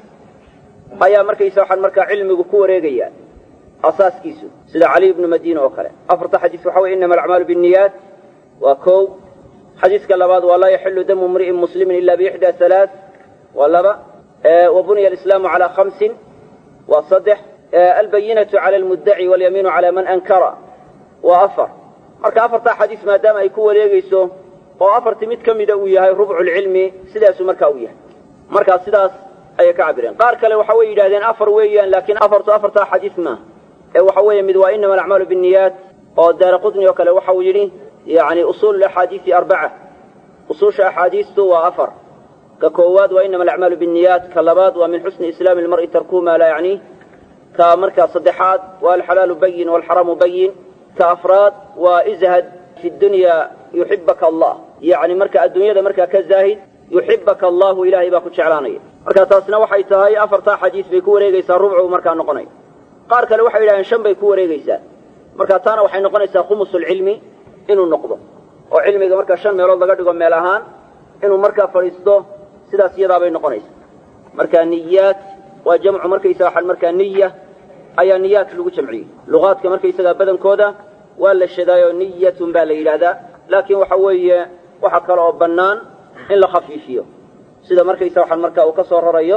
ayaa markaysa waxaan markaa cilmigu ku wareegaya asaaskiisu sida cali ibnu madiina oo kale afarta xadiis waxa weye inama alacmaalu binniyaat waa kow xadiiska labaad waa laa yaxilu damu mri'in muslimin ila biixdaa halaa waa laba wa buniya alislaamu calaa khamsin waa saddex albayinatu cala almuddaci walyamiinu cala man ankara waa afar marka afartaa xadiis maadaama ay ku wareegayso oo afartii mid ka mida uu yahay rubculcilmi sidaasuu markaa u yahay markaa sidaas ayay ka cabireen qaar kale waxa way yidhahdeen afar weeyaan laakiin afartu afartaa xadiis maaha ee waxa weeye mid waa inama alacmaalu binniyaat oo daara qutni oo kale waxa uu yidhi yani usuulu axaadiisi arbaca usuusha axaadiistu waa afar ka koowaad waa inama alacmaalu binniyaat ka labaad waa min xusni islaami lmar'i tarkuhu maa laa yacni ka markaa saddexaad waa alxalaalu bayin walxaraamu bayin ka afraad waa izhad fi dunya yuxibaka allah yacni marka adduunyada markaa ka zaahid yuxibaka allahu ilaahay baa ku jeclaanaya marka taasna waxay tahay afartaa xadiis bay ku wareegaysaa rubcu markaa noqonaya qaar kale waxay yidhahdeen shan bay ku wareegaysaa marka taana waxay noqonaysaa khumusulcilmi inuu noqdo oo cilmiga markaa shan meelood laga dhigo meel ahaan inuu markaa fadhiisto sidaas iyadaabay noqonaysa marka niyaat waa jamcu markaysaga waxaan markaa niya ayaa niyaat lagu jamciyey luqaadka markaysagaa badankooda waa la shadaayoo niyatun baa la yidhaahdaa laakiin waxa weeye waxa kale oo bannaan in la khafiifiyo sida markaysa waxaan markaa uu ka soo rarayo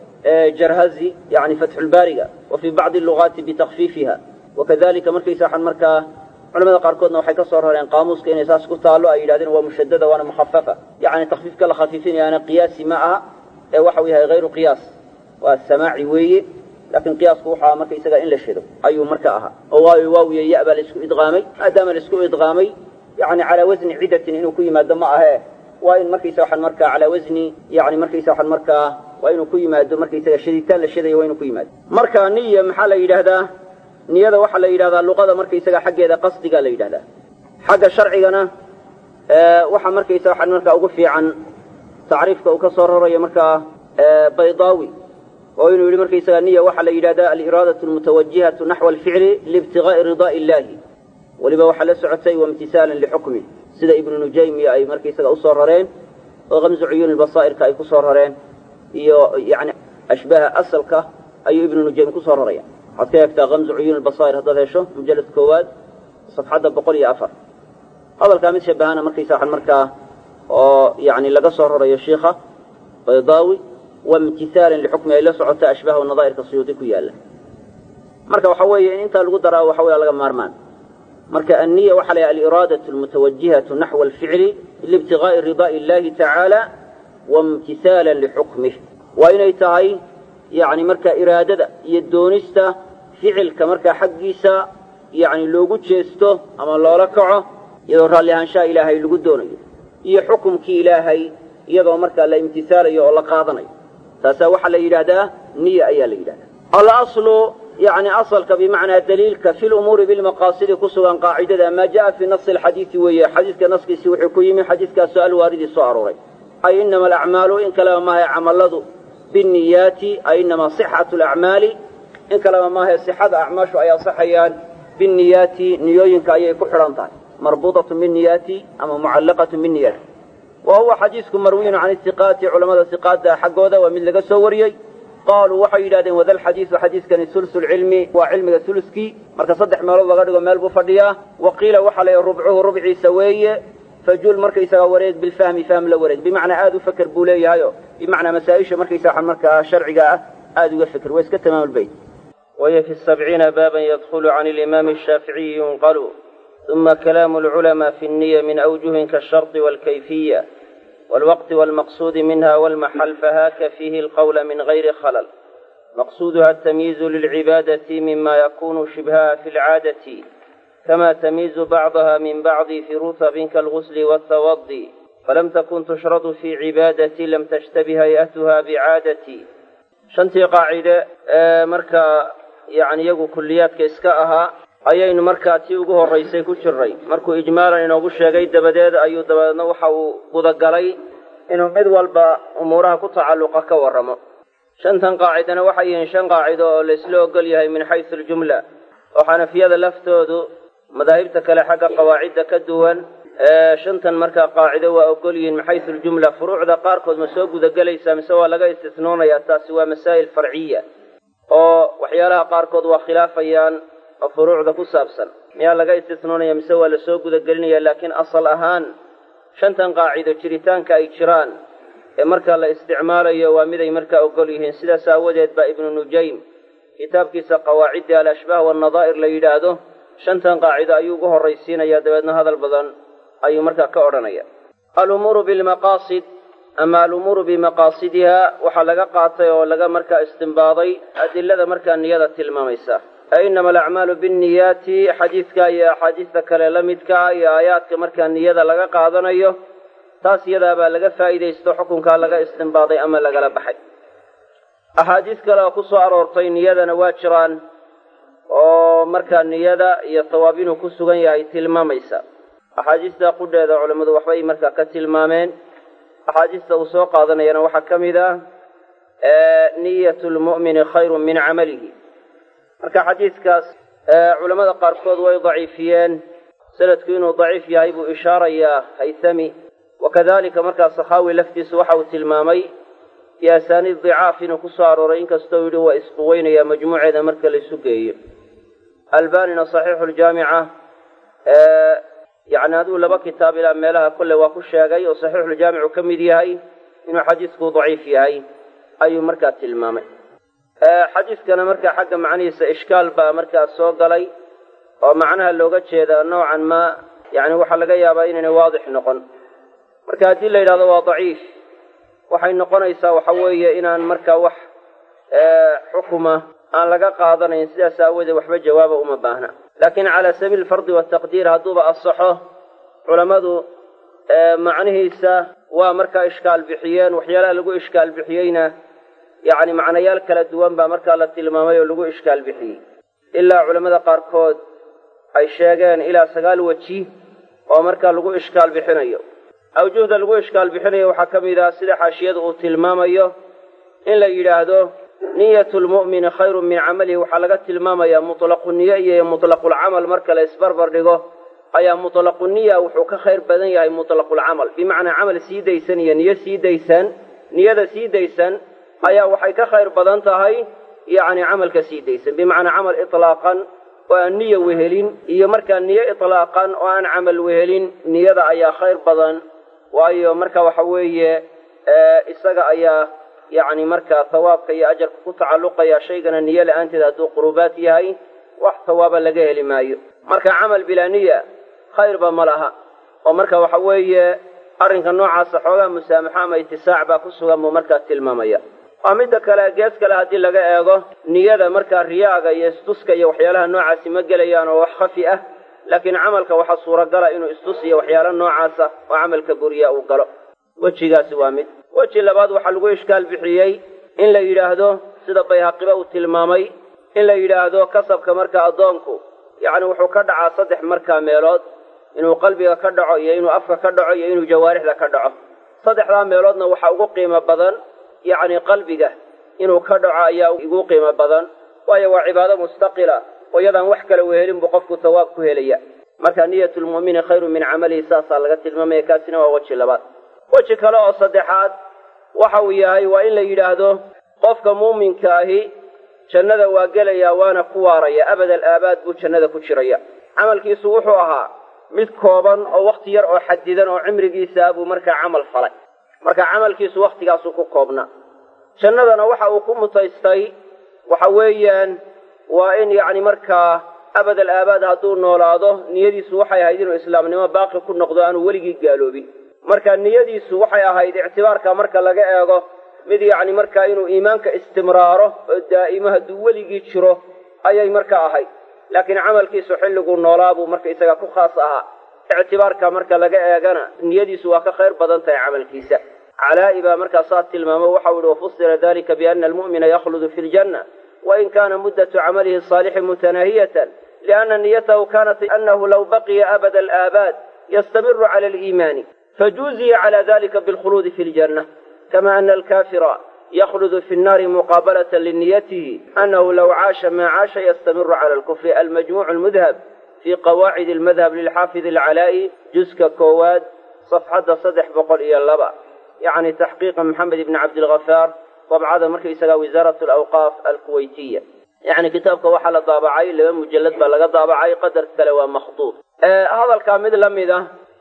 jarhazi yani fatxulbaariga wa fii bacdi lugaati bitakfiifiha wakadalika markaysa waxaan markaa culamada qaarkoodna waxay ka soo rareen qaamuuska inay saas ku taallo ay yidhahdeen waa mushadada waana mukhafafa yacni takfiifka la khafiifinayaana qiyaasi ma aha ee waxa uu yahay hayru qiyaas waa samaaci weeye laakiin qiyaasku wuxuu aha markaysaga in la shado ayuu marka ahaa oo waayo waawiya ya baa laisku idqaamay maadaama laisku idqaamay yani calaa wasni cidatin inuu ku yimaado ma ahee waa in markaysa waxaan markaa calaa wasni yani markaysa waxaan markaa waa inuu ku yimaado markaysaga shaditaan la shadayo waa inuu ku yimaado marka niya maxaa la yidhaahdaa niyada waxaa la yidhahdaa luqada markaysaga xaggeeda qasdiga la yidhahdaa xagga sharcigana waxaa markaysa waxaan markaa ugu fiican tacriifka uu ka soo rarayo markaa baydaawi oo inuu yidhi markaysaga niya waxaa la yidhahdaa aliraadatu almutawajihatu naxwa alficli liibtigaai ridaa'i illahi weliba waxaa la socotay waimtisaalan lixukmi sida ibnu nujaymiya ay markaysaga usoo rareen oo kamsu cuyuuni basaa'irka ay kusoo rareen iyo yani ashbaha asalka ayuu ibnu nujaym kusoo raraya waxaad ka eegtaa kamsu cuyuuni basaa'ir haddaad hesho mujalad koowaad safxadda boqol iyo afar hadalkaa mid shabahana markaysa waxaan markaa oo yani laga soo rarayo shiikha baydaawi waimtisaalan lixukmi ay la socota ashbaha nadaa'irka suyuudi ku yaalla marka waxa weeye in intaa lagu daraa waxa weya laga maarmaan marka anniya waxaa la yahay aliraadatu almutawajihatu naxwa alficli liibtigaai ridaa'i illahi tacaala waimtisaalan lixukmih waa inay tahay yani markaa iraadada iyo doonista ficilka markaa xaggiisa yani loogu jeesto ama loola kaco iyadoo raalli ahaanshaha ilaahay lagu doonayo iyo xukumkii ilaahay iyadoo markaa la imtisaalayo oo la qaadanayo taasaa waxaa la yidhaahdaa niya ayaa la yidhahdaa alaslu yacni asalka bimacnaa daliilka fi lumuuri bilmaqaasidi ku sugan qaacidada maa jaa fi nasi alxadiidi weeye xadiidka naskiisii wuxuu ku yimi xadiidkaasoo alwaaridii soo arooray ay inama alacmaalu in kaleba maahay camalladu binniyaati ay inama sixatu alacmaali in kaleba maahay sixada acmaashu ay asaxayaan binniyaati niyooyinka ayay ku xidhan tahay marbuudatun binniyaati ama mucallaqatun binniyaati wa huwa xadiisku marwiyun can istiqaati culammada siqaada xaggooda waa mid laga soo wariyey qaaluu waxay yidhahdeen wada lxadiisu xadiiskani sulusu lcilmi waa cilmiga suluskii marka saddex meelood laga dhigo meel buu fadhiyaa wa qiila waxaa la yidhi rubcuhu rubciisa weeye fajul markaysagaa wareeg bilfahmi fahm la wareeg bimacnaa aada u feker buu leeyahayo bimacnaa masaa-isha markaysaga markaa sharciga ah aada uga feker waa iska tamaamulbayt وهي في السبعين بابا يدخل عن الإمام الشافعي ينقل ثم كلام العلماء في النية من أوجه كالشرط والكيفية والوقت والمقصود منها والمحل فهاك فيه القول من غير خلل مقصودها التمييز للعبادة مما يكون شبهها في العادة كما تمييز بعضها من بعض في رتب كالغسل والتوضي فلم تكن تشرط في عبادة لم تشتبه هيئتها بعادة shantii qaacide ee markaa yacni iyagu kulliyaadka iska ahaa ayaynu markaa tii ugu horraysay ku jirray markuu ijmaalan inoogu sheegay dabadeed ayuu dabadeedna waxa uu gudagalay inuu mid walba umuuraha ku tacalluqa ka warramo shantan qaacidana waxay yihiin shan qaacido oo laysla ogol yahay min xaysu aljumla oo xanafiyada laftoodu madaahibta kale xagga qawaacidda ka duwan ee shantan markaa qaacido waa ogol yihiin min xaysu aljumla furuucda qaarkood ma soo gudagelaysaa mise waa laga istisnoonayaa taasi waa masaa'il farciya oo waxyaalaha qaarkood waa khilaafayaan oo furuucda ku saabsan miyaa laga istisnoonaya mise waa lasoo gudagelinaya laakiin asal ahaan shantan qaacido jiritaanka ay jiraan ee markaa la isticmaalayo waa miday markaa ogol yihiin sidaas aawadeed baa ibnu nujaym kitaabkiisa qawaaciddi al-ashbaah wannadaa'ir la yidhaahdo shantan qaacido ayuu ugu horraysiinaya dabeedna hadal badan ayuu markaa ka odhanaya alumuuru bilmaqaasid ama alumuuru bimaqaasidiha waxaa laga qaatay oo laga markaa istimbaaday adilada markaa niyada tilmaamaysa ee inama alacmaalu binniyaati xadiidka iyo axaadiista kale la midkaa iyo aayaadka markaa niyada laga qaadanayo taas iyadaabaa laga faa'iidaysto xukunkaa laga istimbaaday ama lagala baxay axaadiis kale oo ku soo aroortay niyadana waa jiraan oo markaa niyada iyo sawaab inuu ku sugan yahay tilmaamaysa axaadiista qudheeda culammadu waxbay markaa ka tilmaameen axaadiista uu soo qaadanayana waxaa ka mid ah niyatu lmu'mini khayrun min camalihi marka xadiidkaas culammada qaarkood way daciifiyeen sanadku inuu daciif yahay buu ishaarayaa haythami wakadalika markaa sakhaawi laftiisu waxa uu tilmaamay bi asaaniid dicaaf inuu ku soo arooray inkastoo yidhi waa isquweynaya majmuuceeda marka laysu geeyo albanina saxiixu ljaamica yacni aduu laba kitaab ilaa meelaha kolle waa ku sheegay oo saxiixuljaamicu ka mid yahay inuu xadiisku daciif yahay ayuu markaa tilmaamay xadiiskana markaa xagga macnihiisa ishkaal baa markaa soo galay oo macnaha looga jeeda noocan maa yacni waxaa laga yaabaa inaynay waadix noqon marka haddii la yidhahdo waa daciif waxay noqonaysaa waxa weeye inaan markaa wax xukuma aan laga qaadanayn sidaas aawoodee waxba jawaaba uma baahna laakiin calaa sabiili fardi wataqdiir hadduuba asaxo culammadu macnihiisa waa markaa ishkaal bixiyeen waxyaalaha lagu ishkaal bixiyeyna yacni macnayaal kala duwan baa markaa la tilmaamay oo lagu ishkaal bixiyey ilaa culammada qaarkood ay sheegeen ilaa sagaal weji oo markaa lagu ishkaal bixinayo awjuhda lagu ishkaal bixinayo waxaa ka mid ah sida xaashiyadu uu tilmaamayo in la yidhaahdo niyatu lmu'mini khayrun min camalihi waxaa laga tilmaamayaa mutlaqu niyo iyo mutlaqulcamal marka la isbarbar dhigo ayaa mutlaqu niya wuxuu ka khayr badan yahay mutlaqulcamal bimacnaa camal sii daysan iyo niyo sii daysan niyada sii daysan ayaa waxay ka khayr badan tahay yacni camalka sii daysan bimacnaa camal itlaaqan oo aan niya wehelin iyo markaa niyo itlaaqan oo aan camal wehelin niyada ayaa khayr badan waayo marka waxa weeye isaga ayaa yacni markaa hawaabka iyo ajarka ku tacalluqaya shaygana niyo la-aanteed hadduu qurubaad yahay wax hawaaba laga heli maayo marka camal bilaa niya khayrba ma laha oo marka waxa weeye arrinka noocaasa xoogaa musaamaxo ama itisaac baa ku sugan buu markaa tilmaamaya waa midda kale gees kale haddii laga eego niyada markaa riyaaga iyo istuska iyo waxyaalaha noocaasi ma gelayaan oo wax khafi ah laakiin camalka waxaa suuragala inuu istus iyo waxyaala noocaasa oo camalka buriya uu galo wejigaasi waa mid weji labaad waxaa lagu ishkaal bixiyey in la yidhaahdo sida bayhaqiba uu tilmaamay in la yidhaahdo kasabka markaa addoonku yacni wuxuu ka dhacaa saddex markaa meelood inuu qalbiga ka dhaco iyo inuu afka ka dhaco iyo inuu jawaarixda ka dhaco saddexdaa meeloodna waxaa ugu qiimo badan yacni qalbiga inuu ka dhaco ayaa ugu qiimo badan waayo waa cibaado mustaqila oo iyadaan wax kale wehelin buu qofku sawaab ku helaya marka niyatulmu'mini khayru min camalihi saasaa laga tilmaamaya kaasina waa weji labaad weji kale oo saddexaad waxa uu yahay waa in la yidhaahdo qofka muuminka ahi jannada waa gelayaa waana ku waaraya abadal aabaad buu jannada ku jiraya camalkiisu wuxuu ahaa mid kooban oo wakhti yar oo xadidan oo cimrigiisa buu markaa camal falay marka camalkiisu wakhtigaasuu ku koobnaa jannadana waxa uu ku mutaystay waxa weeyaan waa in yacni markaa abadal aabaad hadduu noolaado niyadiisu waxay ahayd inuu islaamnimo baaqi ku noqdo aanu weligii gaaloobin marka niyadiisu waxay ahayd ictibaarka marka laga eego mid yacni markaa inuu iimaanka istimraaro oo daa'imo hadduu weligii jiro ayay marka ahayd laakiin camalkiisu xilliguu noolaa buu marka isaga ku khaas ahaa ictibaarka marka laga eegana niyadiisu waa ka khayr badan tahay camalkiisa calaa'i baa markaa saa tilmaamo waxau yihi wafusira dalika biana almu'mina yakhludu fi ljanna wain kana muddatu camalihi asaalixi mutanaahiyatan lianna niyatahu kanat anahu law baqiya abada alaabaad yastamiru cala aliimaani fajuuziya cala dalika bilkhuluudi fi ljanna kama ana alkafira yakhludu fi nnaari muqaabalata liniyatihi anahu law caasha maa caasha yastamiru cala alkufri almajmuucu lmudhab fi qawaacid almadhab lilxaafid alcalaa'i juska koowaad safxadda saddex boqol iyo laba yacni taxqiiqa maxamed ibni cabdilghafaar dabcada markaysagaa wasaarat alawqaaf alkuwaytiya yacni kitaabka waxaa la daabacay laba mujallad baa laga daabacay qadarka kale waa makhduud hadalkaa mid la mid ah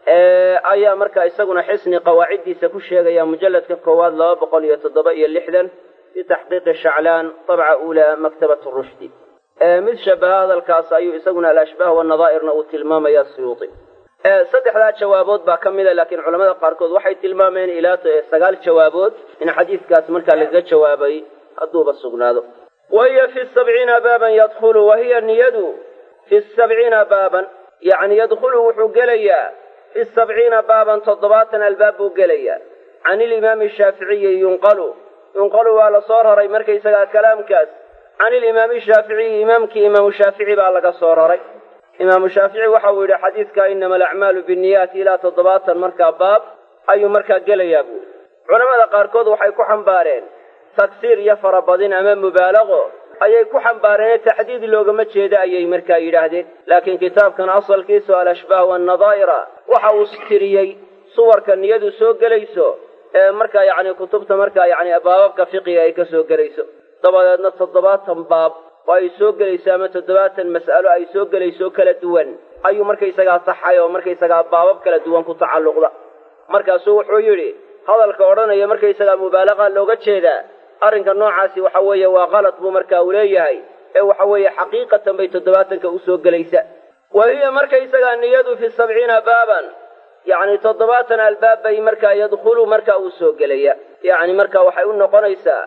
ayaa markaa isaguna xisni qawaaciddiisa ku sheegaya mujalladka koowaad laba boqol iyo toddoba iyo lixdan fi taxqiiqi shaclaan dabca uulaa maktabat rushdi mid shabaha hadalkaas ayuu isaguna alashbaah wanadaa'irna uu tilmaamaya suyuudi saddexdaa jawaabood baa ka mida laakiin culamada qaarkood waxay tilmaameen ilaa sagaal jawaabood in xadiidkaas markaa lagaga jawaabay hadduuba sugnaado wa hiya fi sabciina baaban yadkhulu wa hiya niyadu fi sabciina baaban yacni yadkhulu wuxuu gelayaa fi sabciina baaban toddobaatan albaab buu gelayaa can ilimaami shaaficiyi yunqalu yunqalu waa la soo raray markaysagaa kalaamkaas can ilimaami shaaficiyi imaamkii imaamu shaafici baa laga soo raray imaamu shaafici waxa uu yidhi xadiidka inama alacmaalu binniyaati ilaa toddobaatan markaa baab ayuu markaa gelayaa buuri culamada qaarkood waxay ku xambaareen tagsiir iyo farabadin ama mubaalaqo ayay ku xambaareen taxdiid loogama jeeda ayay markaa yidhaahdeen laakiin kitaabkan asalkiisu alashbaah waannadaa'ira waxa uu tiriyey suwarka niyadu soo gelayso ee markaa yacni kutubta markaa yacni baababka fiqiga ay ka soo gelayso dabadeedna toddobaatan baab oo ay soo gelayso ama toddobaatan mas'alo ay soo gelayso kala duwan ayuu markaysagaa taxay oo markaysagaa baabab kala duwan ku tacalluqda markaasuu wuxuu yidhi hadalka odhanaya markaysagaa mubaalaqa looga jeedaa arrinka noocaasi waxa weeye waa qalad buu markaa uu leeyahay ee waxa weeye xaqiiqatan bay toddobaatanka usoo gelaysa wa hiya markaysagaa niyadu fi sabciina baaban yacni toddobaatan albaab bay markaa yadkhulu markaa uu soo gelaya yacni marka waxay u noqonaysaa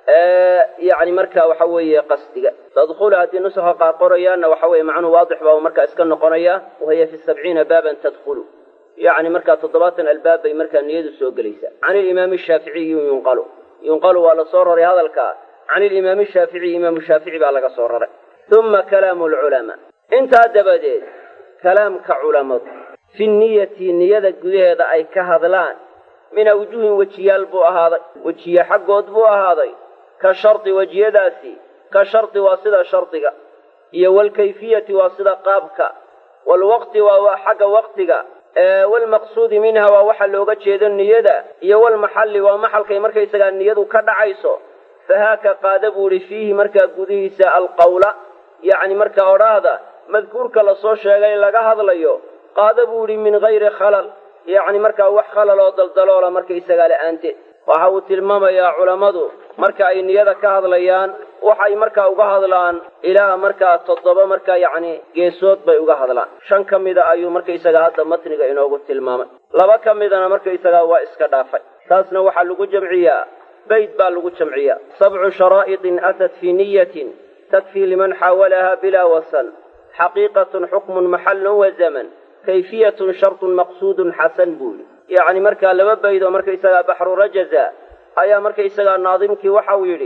yacni marka waxa weeye qasdiga tadkhulu haddii nusaha qaar qorayaanna waxa weeye macnuhu waadix baa markaa iska noqonaya wahiya fi sabciina baaban tadkhulu yacni markaa toddobaatan albaab bay markaa niyadu soo gelaysaa can ilimaami shaaficiyi yunqalu yunqalu waa la soo raray hadalka can ilimaami shaaficiyi imaamu shaafici baa laga soo raray uma kalaamu alculamaa intaa dabadeed kalaamka culammadu fi niyati niyada gudaheeda ay ka hadlaan min awjuhin wejiyaal buu ahaaday wejiye xaggood buu ahaaday ka shardi wejiyadaasi ka shardi waa sida shardiga iyo waalkayfiyati waa sida qaabka waalwaqti waa xagga waqtiga waalmaqsuudi minha waa waxa looga jeedo niyada iyo walmaxalli waa maxalkay markaysagaa niyadu ka dhacayso fahaaka qaada buu idhi fiihi markaa gudihiisa alqawla yacni markaa odhaahda madkuurka lasoo sheegay laga hadlayo qaada buu idhi min hayri khalal yacni markaa wax khalal oo daldaloola markaysagaa la'aanteed waxa uu tilmaamayaa culammadu marka ay niyada ka hadlayaan waxay markaa uga hadlaan ilaa markaa toddoba markaa yacni geesood bay uga hadlaan shan ka mida ayuu markaysagaa hadda matniga inoogu tilmaamay laba ka midana markaysagaa waa iska dhaafay taasna waxaa lagu jamciyaa bayd baa lagu jamciyaa sabcu sharaa'iطin atat fii niyatin takfii liman xaawalaha bilaa wasan xaqiiqatun xukmun maxallun wa zaman kayfiyatun shartun maqsuudun xasan buu yidhi yacni markaa laba bayd oo markaysagaa baxru rajaza ayaa markaysagaa naadimkii waxau yidhi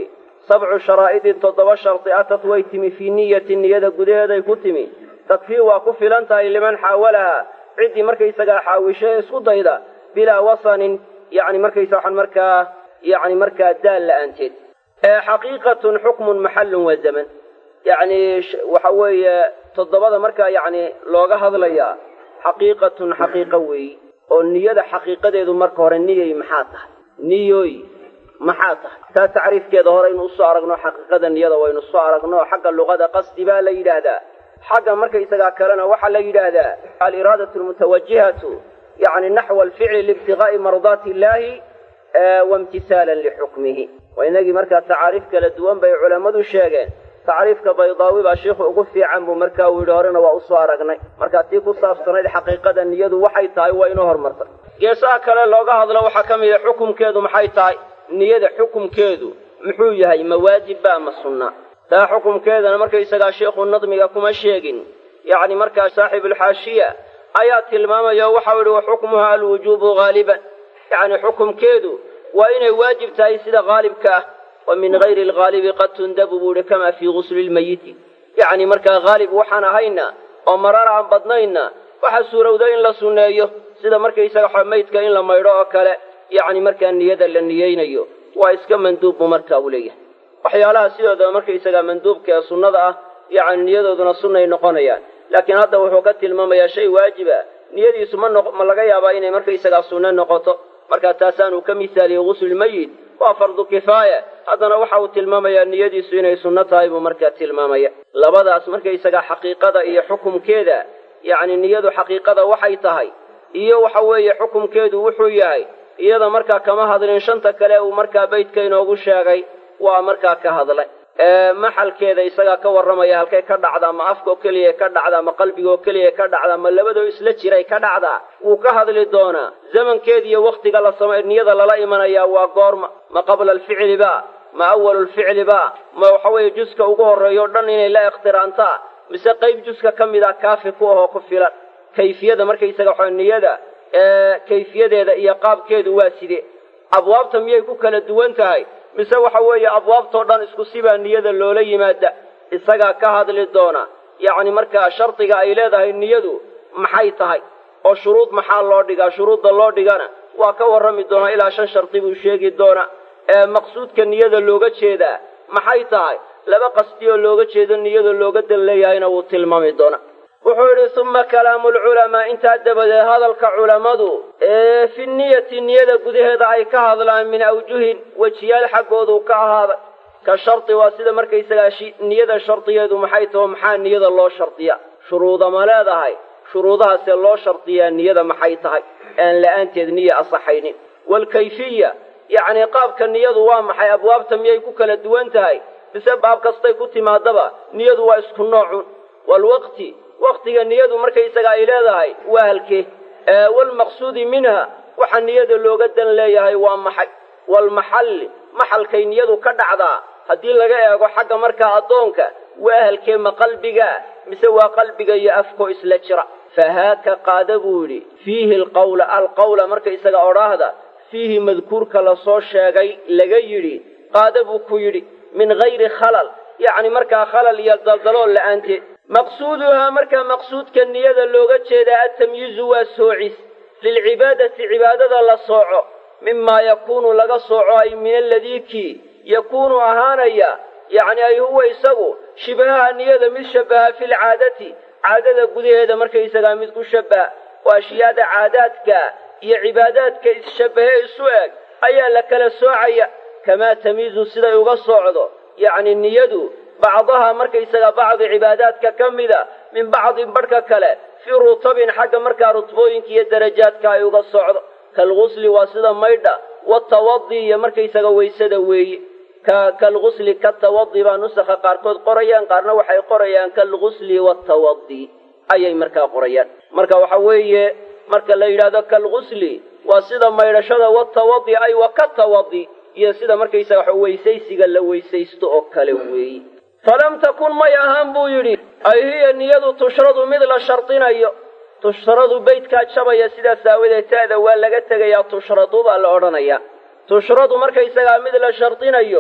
sabcu sharaa'idin toddoba shardi atad way timi fii niyati niyada gudaheeday ku timi takfii waa ku filan tahay liman xaawalaha ciddii markaysagaa xaawisho ee isku dayda bilaa wasanin yani markaysa waxaan markaa yani markaa daal la-aanteed xaqiiqatun xukmun maxallun wa zaman yani waxa weeye toddobada markaa yani looga hadlayaa xaqiiqatun xaqiiqo weeyi oo niyada xaqiiqadeedu marka hore niyay maxaa tahay niyoy maxaa tahay taa tacriifkeeda horeynu usoo aragno xaqiiqada niyada waynu soo aragno xagga luqada qasdi baa la yidhaahdaa xagga markaysagaa kalena waxaa la yidhaahdaa aliraadatu lmutawajihatu yani naxwa alficli liibtigaai mardaati illahi waimtisaalan lixukmihi waa inagii markaa tacaariif kala duwan bay culammadu sheegeen tacriifka baydaawi baa shiikhu ugu fiican buu markaa uu yidhi horena waa usoo aragnay markaa tii ku saabsanayd xaqiiqada niyadu waxay tahay waa inoo hormartay geesaha kale looga hadlo waxaa ka mid a xukumkeedu maxay tahay niyada xukumkeedu muxuu yahay ma waajibba ma sunna taa xukumkeedana markaysagaa sheikhu nadmiga kuma sheegin yacni markaa saaxibulxaashiya ayaa tilmaamaya o waxau yihi wa xukmuha alwujuubu haaliban yacni xukumkeedu waa inay waajib tahay sida haalibka ah wa min gayri alghaalibi qad tundabu buu ihi kamaa fii gusli lmayiti yacni markaa haalib waxaan ahayna oo marar aan badnayna waxaa suurowda in la sunneeyo sida markaysaga maydka in la maydho oo kale yacni markaa niyada la niyeynayo waa iska manduub buu markaa u leeyahay waxyaalaha sidoodaba markaysagaa manduubka ee sunnada ah yacni niyadooduna sunnay noqonayaan laakiin hadda wuxuu ka tilmaamayaa shay waajiba niyadiisu ma noq ma laga yaabaa inay markaysagaa sunno noqoto markaa taasaanuu ka misaaliyey guslulmayit waa fardu kifaaya haddana waxa uu tilmaamayaa niyadiisu inay sunno tahay buu markaa tilmaamaya labadaas markaysagaa xaqiiqada iyo xukumkeeda yacni niyadu xaqiiqada waxay tahay iyo waxa weeye xukumkeedu wuxuu yahay iyada markaa kama hadlin shanta kale uu markaa beydka inoogu sheegay waa markaa ka hadlay maxalkeeda isagaa ka warramaya halkay ka dhacdaa ma afkaoo keliya ka dhacdaa ma qalbigaoo keliya ka dhacdaa ma labadoo isla jiray ka dhacdaa wuu ka hadli doonaa zamankeeda iyo wakhtiga la samay niyada lala imanayaa waa goorma ma qabla alficli ba ma awalu lficli ba ma waxa weeye juska ugu horreeyo o dhan inay la ikhtiraantaa mise qayb juska ka mid a kaafi ku ahoo ku filan kayfiyada markaysaga waxa niyada kayfiyadeeda iyo qaabkeedu waa side abwaabta miyay ku kala duwan tahay mise waxa weeye abwaabtoo dhan isku sibaa niyada loola yimaada isagaa ka hadli doona yacni markaa shardiga ay leedahay niyadu maxay tahay oo shuruud maxaa loo dhigaa shuruudda loo dhigana waa ka warrami doonaa ilaa shan shardi buu sheegi doonaa ee maqsuudka niyada looga jeedaa maxay tahay laba qasdi oo looga jeedo niyada looga dan leeyahayna wuu tilmaami doonaa wuxuu yidhi uma kalaamu lculamaa intaa dabadeed hadalka culammadu ee fi niyati niyada gudaheeda ay ka hadlaan min awjuhin wejiyaal xaggoodu ka ahaaday ka shardi waa sida markaysagaa niyada shardigeedu maxay taho maxaa niyada loo shardiya shuruuda ma leedahay shuruudahaasee loo shardiyaa niyada maxay tahay aan la-aanteed niya asaxaynin waalkayfiya yacnii qaabka niyadu waa maxay abwaabta miyay ku kala duwan tahay mise baab kastay ku timaadaba niyadu waa isku noocun waalwaqti waktiga niyadu markaysaga ay leedahay waa halkee waalmaqsuudi minha waxa niyada looga dan leeyahay waa maxay waalmaxalli maxalkay niyadu ka dhacdaa haddii laga eego xagga markaa addoonka waa halkee ma qalbigaa mise waa qalbiga iyo afkoo isla jira fahaaka qaada buu yidhi fiihi alqawla alqawla markaysaga odhaahda fiihi madkuurka lasoo sheegay laga yidhi qaada buu ku yidhi min gayri khalal yacni markaa khalal iyo daldalool la'aanteed maqsuuduhaa markaa maqsuudka niyada looga jeedaa atamyiizu waa soocis lilcibaadati cibaadada la sooco mimaa yakuunu laga sooco ay min aladii kii yakuunu ahaanaya yacni ay huwa isagu shibahaha niyada mid shabaha filcaadati caadada gudaheeda markaysagaa mid ku shabaha oo ashyaada caadaadka iyo cibaadaadka isshabahe isu eg ayaa la kala soocaya kamaa tamiizu siday uga soocdo yacni niyadu bacdaha markaysaga bacdi cibaadaadka ka mida min bacdin badhka kale fii rutabin xagga markaa rutbooyinka iyo darajaadka ay uga socdo kalgusli waa sida maydha watawadi iyo markaysaga waysada weeye ka kalgusli katawadi baa nusakha qaarkood qorayaan qaarna waxay qorayaan kalgusli watawadi ayay markaa qorayaan marka waxa weeye marka la yidhahdo kalgusli waa sida maydhashada watawadi ay wa katawadi iyo sida markaysaga weysaysiga la weysaysto oo kale weeye falam takun may ahaan buu yidhi ay hiya niyadu tushradu mid la shardinayo tushradu beydkaa jabaya sidaas aawadeed ta'da waa laga tegayaa tushradu baa la odhanayaa tushradu markaysagaa mid la shardinayo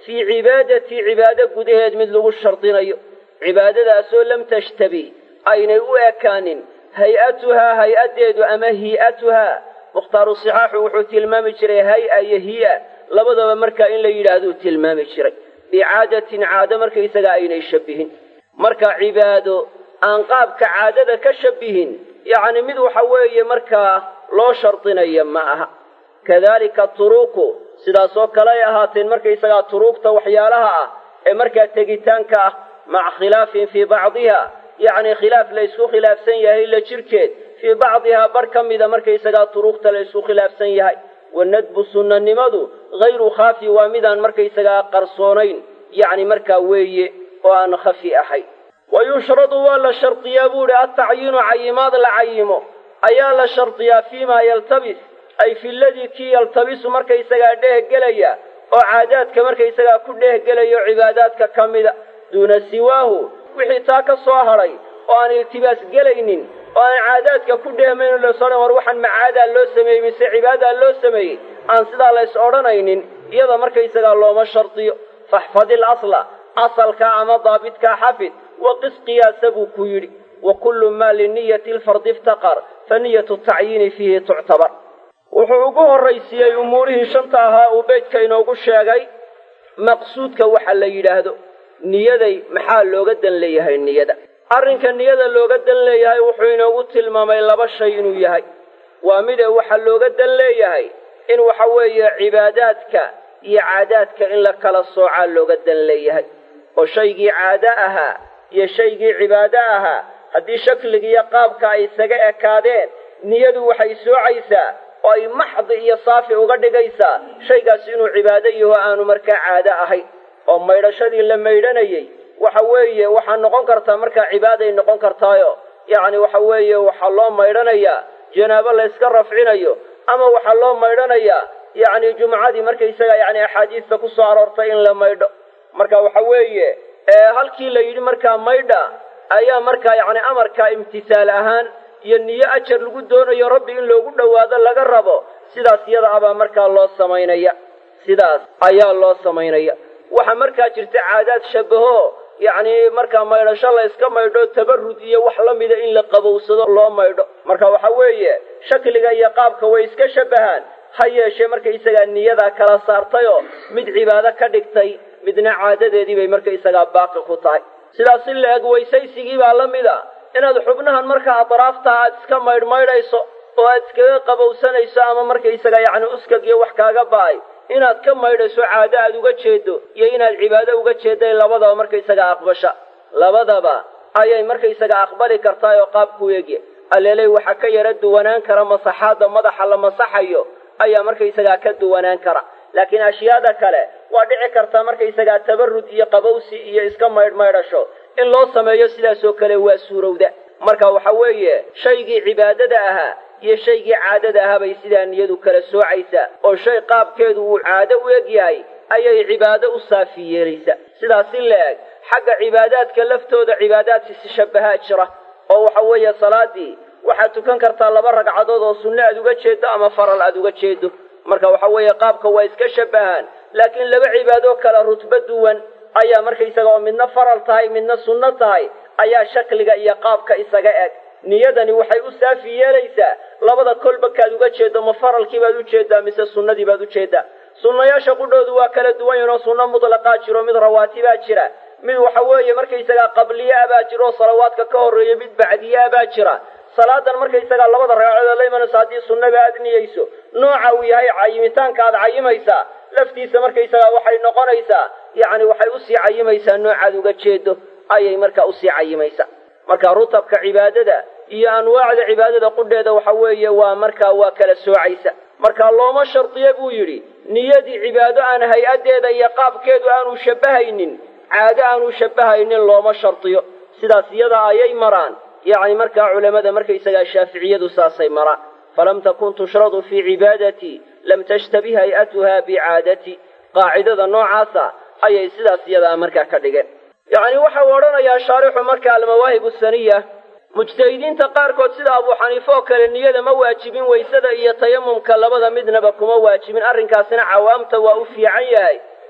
fii cibaadatii cibaado gudaheed mid lagu shardinayo cibaadadaasoo lam tashtabi aynay u ekaanin hay-atuhaa hay-addeedu ama hii'atuhaa mukhtaaru sixaaxu wuxuu tilmaami jiray hay-a iyo hii'a labadaba markaa in la yidhaahduu tilmaami jiray bicaadatin caado markaysaga aynay shabihin marka cibaado aan qaabka caadada ka shabihin yacni mid waxa weeye markaa loo shardinaya ma aha kadalika turuuku sidaasoo kale ay ahaateen markaysagaa turuugta waxyaalaha ah ee markaa tegitaanka ah maca khilaafin fii bacdiha yacni khilaaf la ysku khilaafsan yahay la jirkeed fii bacdihaa bar ka mida markaysagaa turuugta la ysku khilaafsan yahay wanadbu sunnanimadu hayru khaafi waa midaan markaysagaa qarsoonayn yacni markaa weeye oo aan khafi ahayn wa yushradu waa la shardiyaa buu idhi altacyiinu cayimaad la cayimo ayaa la shardiyaa fiimaa yaltabis ay fi ladii kii yaltabisu markaysagaa dheehgelaya oo caadaadka markaysagaa ku dheehgelayo cibaadaadka ka mida duuna siwaahu wixii taa ka soo hadhay oo aan iltibaas gelaynin oo aan caadaadka ku dheehmayno laysodhan war waxaan macaadaa loo sameeyey mise cibaadaa loo sameeyey aan sidaa lays odhanaynin iyada markaysagaa looma shardiyo faxfadil asla asalkaa ama daabitkaa xafid waqis qiyaasa buu ku yidhi wa kullu maa liniyati lfardi iftaqar fa niyatu tacyiini fiihi tuctabar wuxuu ugu horraysiiyey umuurihii shanta ahaa uu beydka inoogu sheegay maqsuudka waxa la yidhaahdo niyaday maxaa looga dan leeyahay niyada arrinka niyada looga dan leeyahay wuxuu inoogu tilmaamay laba shay inuu yahay waa mide waxa looga dan leeyahay in waxa weeye cibaadaadka iyo caadaadka in la kala soocaa looga dan leeyahay oo shaygii caado ahaa iyo shaygii cibaado ahaa haddii shakligiiyo qaabka ay isaga ekaadeen niyadu waxay soocaysaa oo ay maxdi iyo saafi uga dhigaysaa shaygaasi inuu cibaado yaho aanu markaa caado ahayn oo maydhashadii la maydhanayey waxa weeye waxaa noqon kartaa markaa cibaaday noqon kartaayo yacni waxa weeye waxaa loo maydhanayaa janaabo layska rafcinayo ama waxaa loo maydhanayaa yacni jumcadii markaysaga yacni axaadiista ku soo aroortay in la maydho marka waxa weeye halkii la yidhi markaa maydha ayaa markaa yacni amarkaa imtisaal ahaan iyo niyo ajar lagu doonayo rabbi in loogu dhowaado laga rabo sidaas iyada abaa markaa loo samaynaya sidaas ayaa loo samaynaya waxaa markaa jirta caadaad shabaho yacni markaa maydhasho la yska maydho tabarrud iyo wax la mida in la qabowsado loo maydho marka waxa weeye shakliga iyo qaabka way iska shabahaan ha yeeshee markaysagaa niyadaa kala saartayoo mid cibaado ka dhigtay midna caadadeedii bay markaysagaa baaqi ku tahay sidaas in la eg weysaysigii baa la mid a inaad xubnahan markaa atraafta aad iska maydhmaydhayso oo aad iskaga qabowsanayso ama markaysaga yacni uskag iyo wax kaaga ba'ay inaad ka maydhayso caado aad uga jeedo iyo inaad cibaado uga jeedday labadaba markaysaga aqbasha labadaba ayay markaysaga aqbali kartaa oo qaabku eegya alleeley waxaa ka yara duwanaan kara masaxaadda madaxa la masaxayo ayaa markaysagaa ka duwanaan kara laakiin ashyaada kale waa dhici kartaa markaysagaa tabarrud iyo qabowsi iyo iska maydhmaydhasho in loo sameeyo sidaasoo kale waa suurowda marka waxa weeye shaygii cibaadada ahaa iyo shaygii caadada ahaa bay sidaa niyadu kala soocaysaa oo shay qaabkeedu uu caado u eg yahay ayay cibaado u saafi yeelaysaa sidaas in la eg xagga cibaadaadka laftooda cibaadaadkiisi shabahaa jira oo waxa weeye salaadii waxaad tukan kartaa laba ragcadood oo sunno aad uga jeedo ama faral aad uga jeedo marka waxa weeye qaabka waa iska shabahaan laakiin laba cibaadoo kale rutbo duwan ayaa markaysaga oo midna faral tahay midna sunno tahay ayaa shakliga iyo qaabka isaga eg niyadani waxay u saafi yeelaysaa labada kolba kaad uga jeedo ma faralkii baad ujeedaa mise sunnadii baad ujeedaa sunnayaasha qudhoodu waa kala duwan yahin oo sunno mutlaqaa jiro mid rawaatibaa jira mid waxa weeye markaysagaa qabliyaa baa jira oo salawaadka ka horreeya mid bacdiyaa baa jira salaadan markaysagaa labada ragcadood la imanayso haddii sunnaba aad niyeyso nooca uu yahay cayimitaanka aad cayimaysaa laftiisa markaysagaa waxay noqonaysaa yacni waxay usii cayimaysaa noocaad uga jeedo ayay markaa usii cayimaysaa marka rutabka cibaadada iyo anwaacda cibaadada qudheeda waxa weeye waa markaa waa kala soocaysa marka looma shardiya buu yidhi niyadii cibaado aan hay-addeeda iyo qaabkeedu aanu shabbahaynin caado aanu shabbahaynin looma shardiyo sidaas iyada ayay maraan yacni markaa culammada markaysagaa shaaficiyadu saasay maraan falam takun tushradu fii cibaadatii lam tashtabih hay-atuha bicaadati qaacidada noocaasa ayay sidaas iyadaa markaa ka dhigeen yacni waxau odhanayaa shaarixu marka almawaahib saniya mujtahidiinta qaarkood sida abuu xaniife oo kale niyada ma waajibin waysada iyo tayamumka labada midnaba kuma waajibin arrinkaasina cawaamta waa u fiican yahay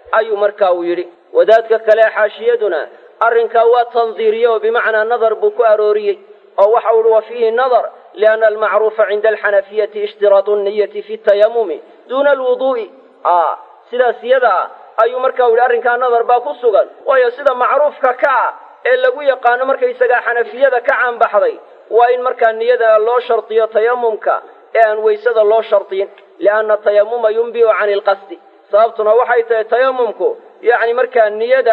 ayuu markaa uu yidhi wadaadka kale xaashiyaduna arrinkaa waa tandiiriye oo bimacnaa nadar buu ku arooriyey oo waxa u ihi wa fiihi nadar lianna almacruufa cinda alxanafiyati ishtiraatu niyati fi tayamumi duuna alwuduu'i a sidaas iyada ah ayuu markaa u yidhi arrinkaa nadar baa ku sugan waayo sida macruufka ka ah ee lagu yaqaano markaysagaa xanafiyada ka caanbaxday waa in markaa niyada loo shardiyo tayamumka ee aan weysada loo shardiyin lianna tayamuma yunbiu cani ilqasdi sababtuna waxay tahay tayamumku yacni markaa niyada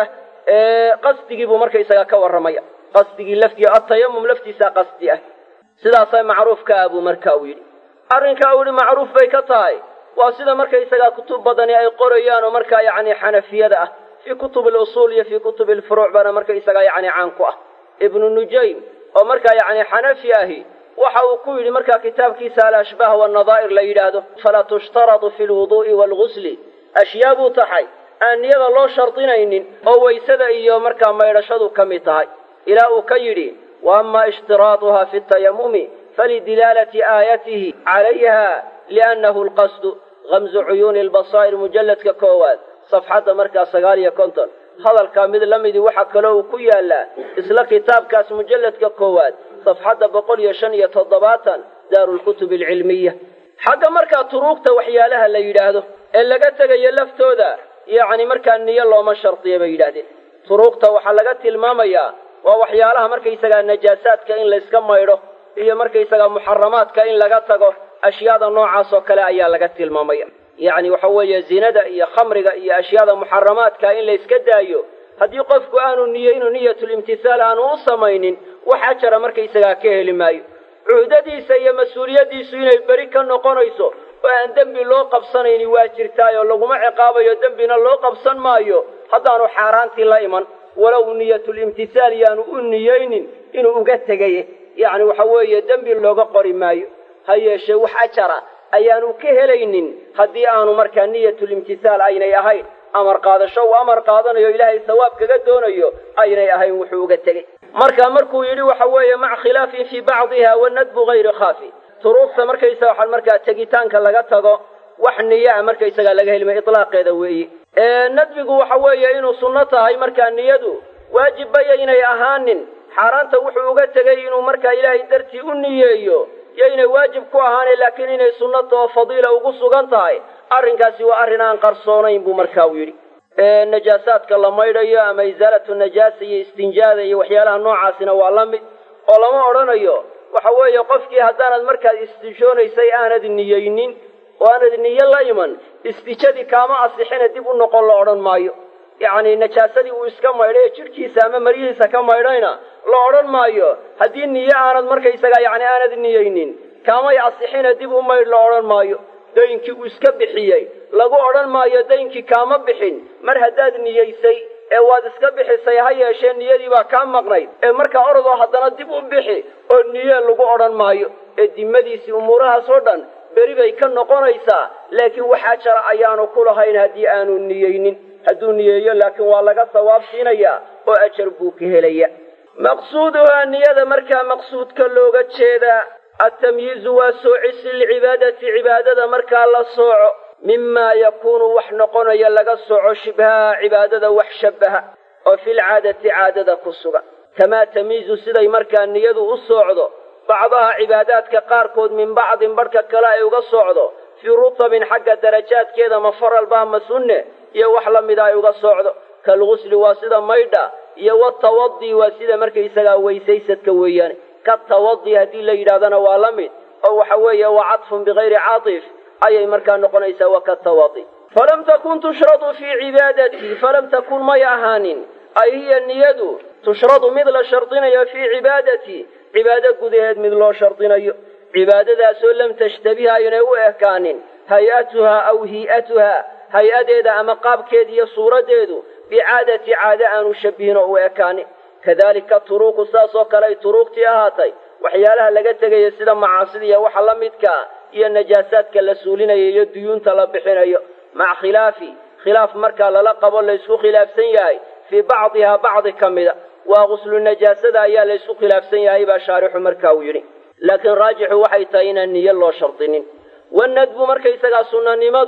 qasdigii buu markaysaga ka warramaya qasdigii laftii atayamum laftiisaa qasdi ah sidaasa macruufka ah buu marka uu yidhi arrinkaa uu yidhi macruuf bay ka tahay waa sida markaysagaa kutub badani ay qorayaan oo markaa yacni xanafiyada ah fii kutubi alusuul iyo fii kutubi alfuruuc baana markaysagaa yacni caan ku ah ibnu nujaym oo markaa yacni xanafi ahi waxa uu ku yidhi markaa kitaabkiisa alashbaah wannadaa'ir la yidhaahdo falaa tushtaradu fi lwuduu'i waalgusli ashyaa buu taxay aan niyada loo shardinaynin oo waysada iyo markaa maydhashadu ka mid tahay ilaa uu ka yidhi wa ama ishtiraaduha fi tayamumi falidilaalati aayatihi calayha liannahu alqasdu gamzu cuyuuni albasaa'ir mujalladka koowaad safxadda markaa sagaal iyo konton hadalkaa mid la midii waxaa kaloo uu ku yaallaa isla kitaabkaas mujalladka koowaad safxadda boqol iyo shan iyo toddobaatan daarulkutubi alcilmiya xagga markaa turuugta waxyaalaha la yidhaahdo ee laga tegayo laftooda yacni markaa niyo looma shardiya bay yidhaahdeen turuugta waxaa laga tilmaamayaa waa waxyaalaha markaysagaa najaasaadka in layska maydho iyo markaysagaa muxaramaadka in laga tago ashyaada noocaas oo kale ayaa laga tilmaamaya yacni waxa weeye zinada iyo khamriga iyo ashyaada muxaramaadka in layska daayo haddii qofku aanu niyo inuu niyatulimtihaal aanu u samaynin wax ajara markaysagaa ka heli maayo cuhdadiisa iyo mas-uuliyaddiisu inay beri ka noqonayso oo aan dembi loo qabsanayni waa jirtaayoo laguma ciqaabayo dembina loo qabsan maayo haddaanu xaaraantii la iman walow niyatulimtihaal yaanu u niyeynin inuu uga tegaye yacni waxa weeye dembi looga qori maayo ha yeeshee wax ajara ayaanu ka helaynin haddii aanu markaa niyatulimtihaal aynay ahayn amar qaadasho uu amar qaadanayo ilaahay sawaab kaga doonayo aynay ahayn wuxuu uga tegey marka markuu yidhi waxa weeye maca khilaafin fii bacdiha wanadbu hayri khaafi turuufta markaysaga waxaan markaa tegitaanka laga tago wax niyaa markaysagaa laga helmay itlaaqeeda weeye nadbigu waxa weeye inuu sunno tahay markaa niyadu waajibbaya inay ahaanin xaaraanta wuxuu uga tegay inuu markaa ilaahay dartii u niyeeyo yo inay waajib ku ahaanay laakiin inay sunnata oo fadiila ugu sugan tahay arrinkaasi waa arrin aan qarsoonayn buu markaa u yidhi najaasaadka la maydhayo ama isaalatu najaasa iyo istinjaada iyo waxyaalaha noocaasina waa la mid oo lama odhanayo waxa weeye qofkii haddaanad markaad istijoonaysay aanad niyeynin oo aanad niyo la iman istijadii kaama asixina dib u noqon la odhan maayo yacni najaasadii uu iska maydhay ee jidhkiisa ama maryihiisa ka maydhayna la odhan maayo haddii niyo aanad markaysaga yacni aanad niyeynin kaamay asixina dib u maydh la odhan maayo daynkii uu iska bixiyey lagu odhan maayo daynkii kaama bixin mar haddaad niyeysay ee waad iska bixisay ha yeeshee niyadii baa kaa maqnayd ee markaa orodoo haddana dib u bixi oo niye lagu odhan maayo ee dimadiisii umuurahaas oo dhan beri bay ka noqonaysaa laakiin waxaa jara ayaanu ku lahayn haddii aanu niyeynin hadduu niyeeyo laakiin waa laga sawaab siinayaa oo ajar buu ka helaya maqsuuduhaa niyada markaa maqsuudka looga jeedaa altamyiizu waa soocisi lilcibaadati cibaadada markaa la sooco mimaa yakuunu wax noqonaya laga sooco shibhaha cibaadada wax shabbaha oo filcaadati caadada ku sugan kamaa tamyiizu siday markaa niyadu u soocdo bacdaha cibaadaadka qaarkood min bacdin barhka kale ay uga soocdo fii rutabin xagga darajaadkeeda ma faralba ma sunne iyo wax la mida ay uga soocdo kalgusli waa sida maydha iyo watawadi waa sida markaysagaa weysaysadka weeyaane katawadi haddii la yidhahdana waa la mid oo waxa weeye waa cadfun bikayri caatif ayay markaa noqonaysaa wa katawadi falam takun tushradu fii cibaadatii falam takun may ahaanin ay hiya niyadu tushradu mid la shardinayo fii cibaadatii cibaado gudaheed mid loo shardinayo cibaadadaasoo lam tashtabiha aynay u ekaanin hay-atuhaa aw hii'atuhaa hay-adeeda ama qaabkeeda iyo suuraddeedu bicaadati caade aanu shabihin oo u ekaanin kadalika turuuqu saas oo kale ay turuuqtii ahaatay waxyaalaha laga tegaya sida macaasida iyo waxa la midkaa iyo najaasaadka la suulinayo iyo duyuunta la bixinayo maca khilaafi khilaaf markaa lala qabo laysku khilaafsan yahay fii bacdihaa bacdi ka mida waa quslu najaasada ayaa laysku khilaafsan yahay baa shaarixu markaa uu yidhi laakiin raajixu waxay tahay inaan niyo loo shardinin wanadbu markaysagaa sunnanimadu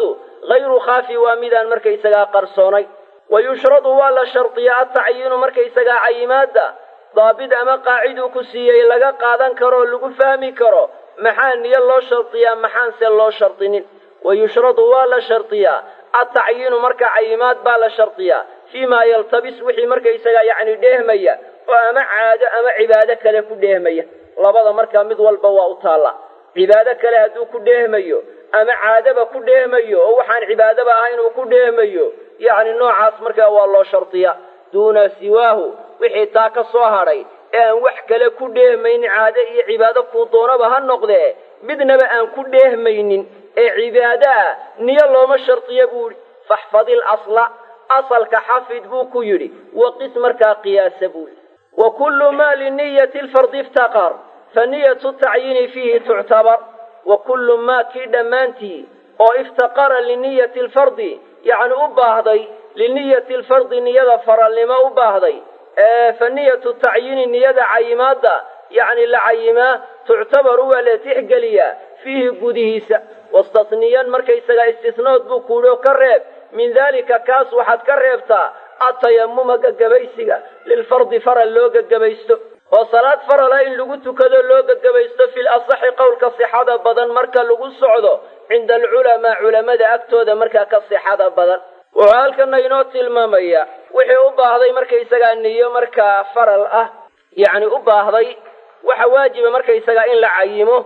hayru khaafi waa midaan markaysagaa qarsoonay wa yushradu waa la shardiyaa atacyiinu markaysagaa cayimaadda daabid ama qaaciduu ku siiyey laga qaadan karo oo lagu fahmi karo maxaa niyo loo shardiyaa maxaanse loo shardinin wa yushradu waa la shardiyaa atacyiinu marka cayimaad baa la shardiyaa fii maa yaltabis wixii markaysagaa yacni dheehmaya oo ama caado ama cibaado kale ku dheehmaya labada markaa mid walba waa u taalla cibaado kale hadduu ku dheehmayo ama caadaba ku dheehmayo oo waxaan cibaadaba ahayn uu ku dheehmayo yacni noocaas markaa waa loo shardiyaa duuna siwaahu wixii taa ka soo hadhay ee aan wax kale ku dheehmaynin caado iyo cibaado kuu doonaba ha noqdee midnaba aan ku dheehmaynin ee cibaado ah niyo looma shardiya buu yidhi faxfadil asla asalka xafid buu ku yidhi waqis markaa qiyaasa buu yidhi wa kullu maa liniyati lfardi iftaqar fa niyatu tacyiini fiihi tuctabar wa kullu maa kii dhammaantii oo iftaqara liniyati lfardi yacni u baahday liniyati lfardi niyada faralnimo u baahday ee fa niyatu tacyiini niyada cayimaadda yacni la cayimaa tuctabaru waa la tixgeliyaa fiihi gudihiisa wastasniyan markaysagaa istisnood buu kuudho ka reeb min daalika kaas waxaad ka reebtaa atayamuma gagabaysiga lilfardi faral loo gagabaysto oo salaad farala in lagu tukado loo gagabaysto fil asaxi qowlka sixada badan marka lagu socdo cinda alculamaa culammada agtooda markaa ka sixada badan wuxuu halkana inoo tilmaamaya wixii u baahday markaysagaa niyo markaa faral ah yacni u baahday waxa waajiba markaysagaa in la cayimo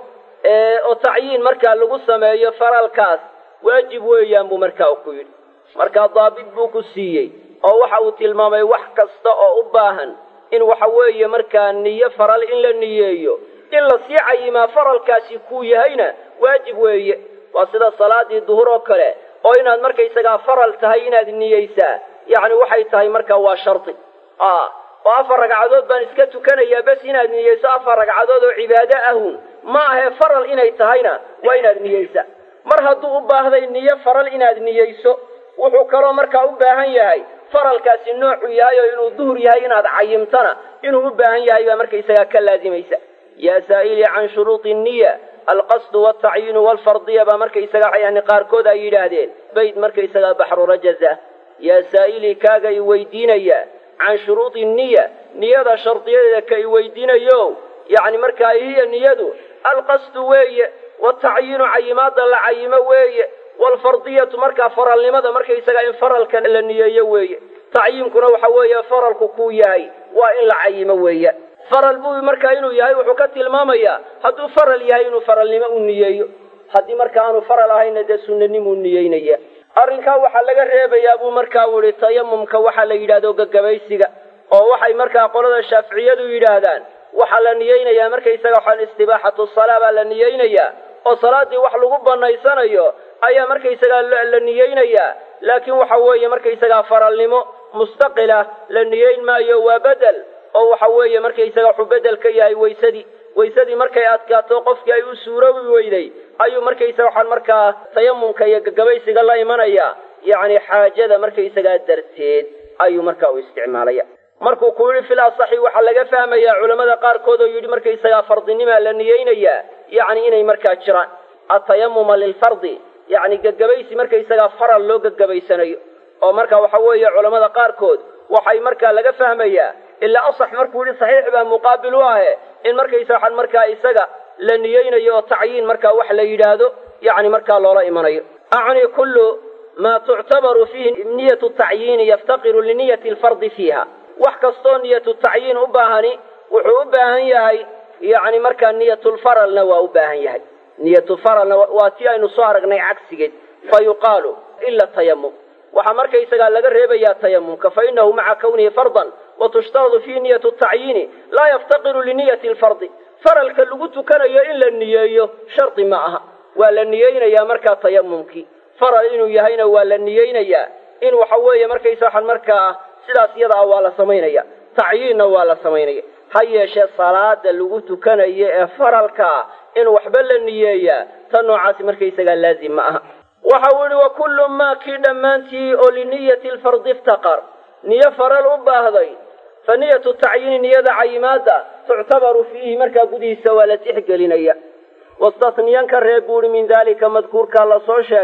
oo tacyiin markaa lagu sameeyo faralkaas waajib weeyaan buu markaa ku yidhi markaa daabit buu ku siiyey oo waxa uu tilmaamay wax kasta oo u baahan in waxa weeye markaa niyo faral in la niyeeyo in la sii cayimaa faralkaasi kuu yahayna waajib weeye waa sida salaadii duhur oo kale oo inaad markaysagaa faral tahay inaad niyeysaa yacni waxay tahay markaa waa shardi oo afar ragcadood baan iska tukanayaa bes inaad niyeyso afar ragcadood oo cibaado ahun ma ahee faral inay tahayna waa inaad niyeysaa mar hadduu u baahday niyo faral inaad niyeyso wuxuu kaloo markaa u baahan yahay faralkaasi noocu yahay oo inuu duhur yahay inaad cayimtana inuu u baahan yahay baa markaysagaa ka laazimaysa yaa saa'ilii can shuruudi niya alqasdu waltacyiinu walfardiya baa markaysagaa yani qaarkood ay yidhaahdeen bayd markaysagaa baxru rajaza yaa saa'ilii kaaga i weydiinaya can shuruudi niya niyada shardiyadeeda ka i weydiinayo yacni markaa hiya niyadu alqasdu weeye watacyiinu cayimaadda la cayimo weeye waalfardiyatu markaa faralnimada markaysagaa in faralka la niyeeyo weeye tacyiinkuna waxa weeye faralku kuu yahay waa in la cayimo weeye faral buu markaa inuu yahay wuxuu ka tilmaamayaa hadduu faral yahay inuu faralnimo u niyeeyo haddii marka aanu faral ahayna dee sunnanimuu niyeynaya arrinkaa waxaa laga reebayaa buu markaa u ihi tayamumka waxaa la yidhahdo gagabaysiga oo waxay markaa qolada shaaficiyadu yidhaahdaan waxaa la niyeynayaa markaysaga waxaan istibaaxatu salaa baa la niyeynayaa oo salaaddii wax lagu banaysanayo ayaa markaysagaa la niyeynayaa laakiin waxa weeye markaysagaa faralnimo mustaqilah la niyeyn maayo waa bedel oo waxa weeye markaysaga wuxuu bedel ka yahay waysadii waysadii markay adkaato qofkii ay u suuroobi weyday ayuu markaysaga waxaan markaa tayamumka iyo gagabaysiga la imanaya yacni xaajada markaysagaa darteed ayuu markaa u isticmaalaya markuu ku yidhi fil asaxi waxaa laga fahmayaa culammada qaarkood oo yidhi markaysagaa fardinimaa la niyeynayaa yacni inay markaa jiraan atayamuma lilfardi yacni gagabaysi markaysagaa faral loo gagabaysanayo oo marka waxa weeye culammada qaarkood waxay markaa laga fahmayaa ilaa asax markuu yidhi saxiix baa muqaabil u ahe in markaysa waxaan markaa isaga la niyeynayo oo tacyiin markaa wax la yidhaahdo yacni markaa loola imanayo acni kullu maa tuctabaru fiihi niyatu tacyiini yaftaqiru liniyati alfardi fiiha wax kastoo niyatu tacyiin u baahani wuxuu u baahan yahay yacni markaa niyatulfaralna waa u baahan yahay niyatufaralna waa tii aynu soo aragnay cagsigeed fa yuqaalu ila tayamum waxaa markaysagaa laga reebayaa tayamumka fa inahu maca kawnihi fardan wa tushtaradu fiihi niyatu tacyiini laa yaftaqiru liniyati alfardi faralka lagu tukanayo in la niyeeyo shardi ma aha waa la niyeynayaa markaa tayamumkii faral inuu yahayna waa la niyeynayaa in waxa weeye markaysa waxaan markaa sidaas iyada ah waa la samaynaya tacyiinna waa la samaynaya ha yeeshee salaada lagu tukanayo ee faralkaa in waxba la niyeeyaa ta noocaasi markaysagaa laazim ma aha waxa uu yihi wa kullu maa kii dhammaantii oo liniyati alfardi iftaqar niyo faral u baahday fa niyatu tacyiini niyada cayimaadda tuctabaru fiihi markaa gudihiisa waa la tixgelinaya wastasniyan ka reeb buu ihi min daalika madkuurkaa la soo sheegay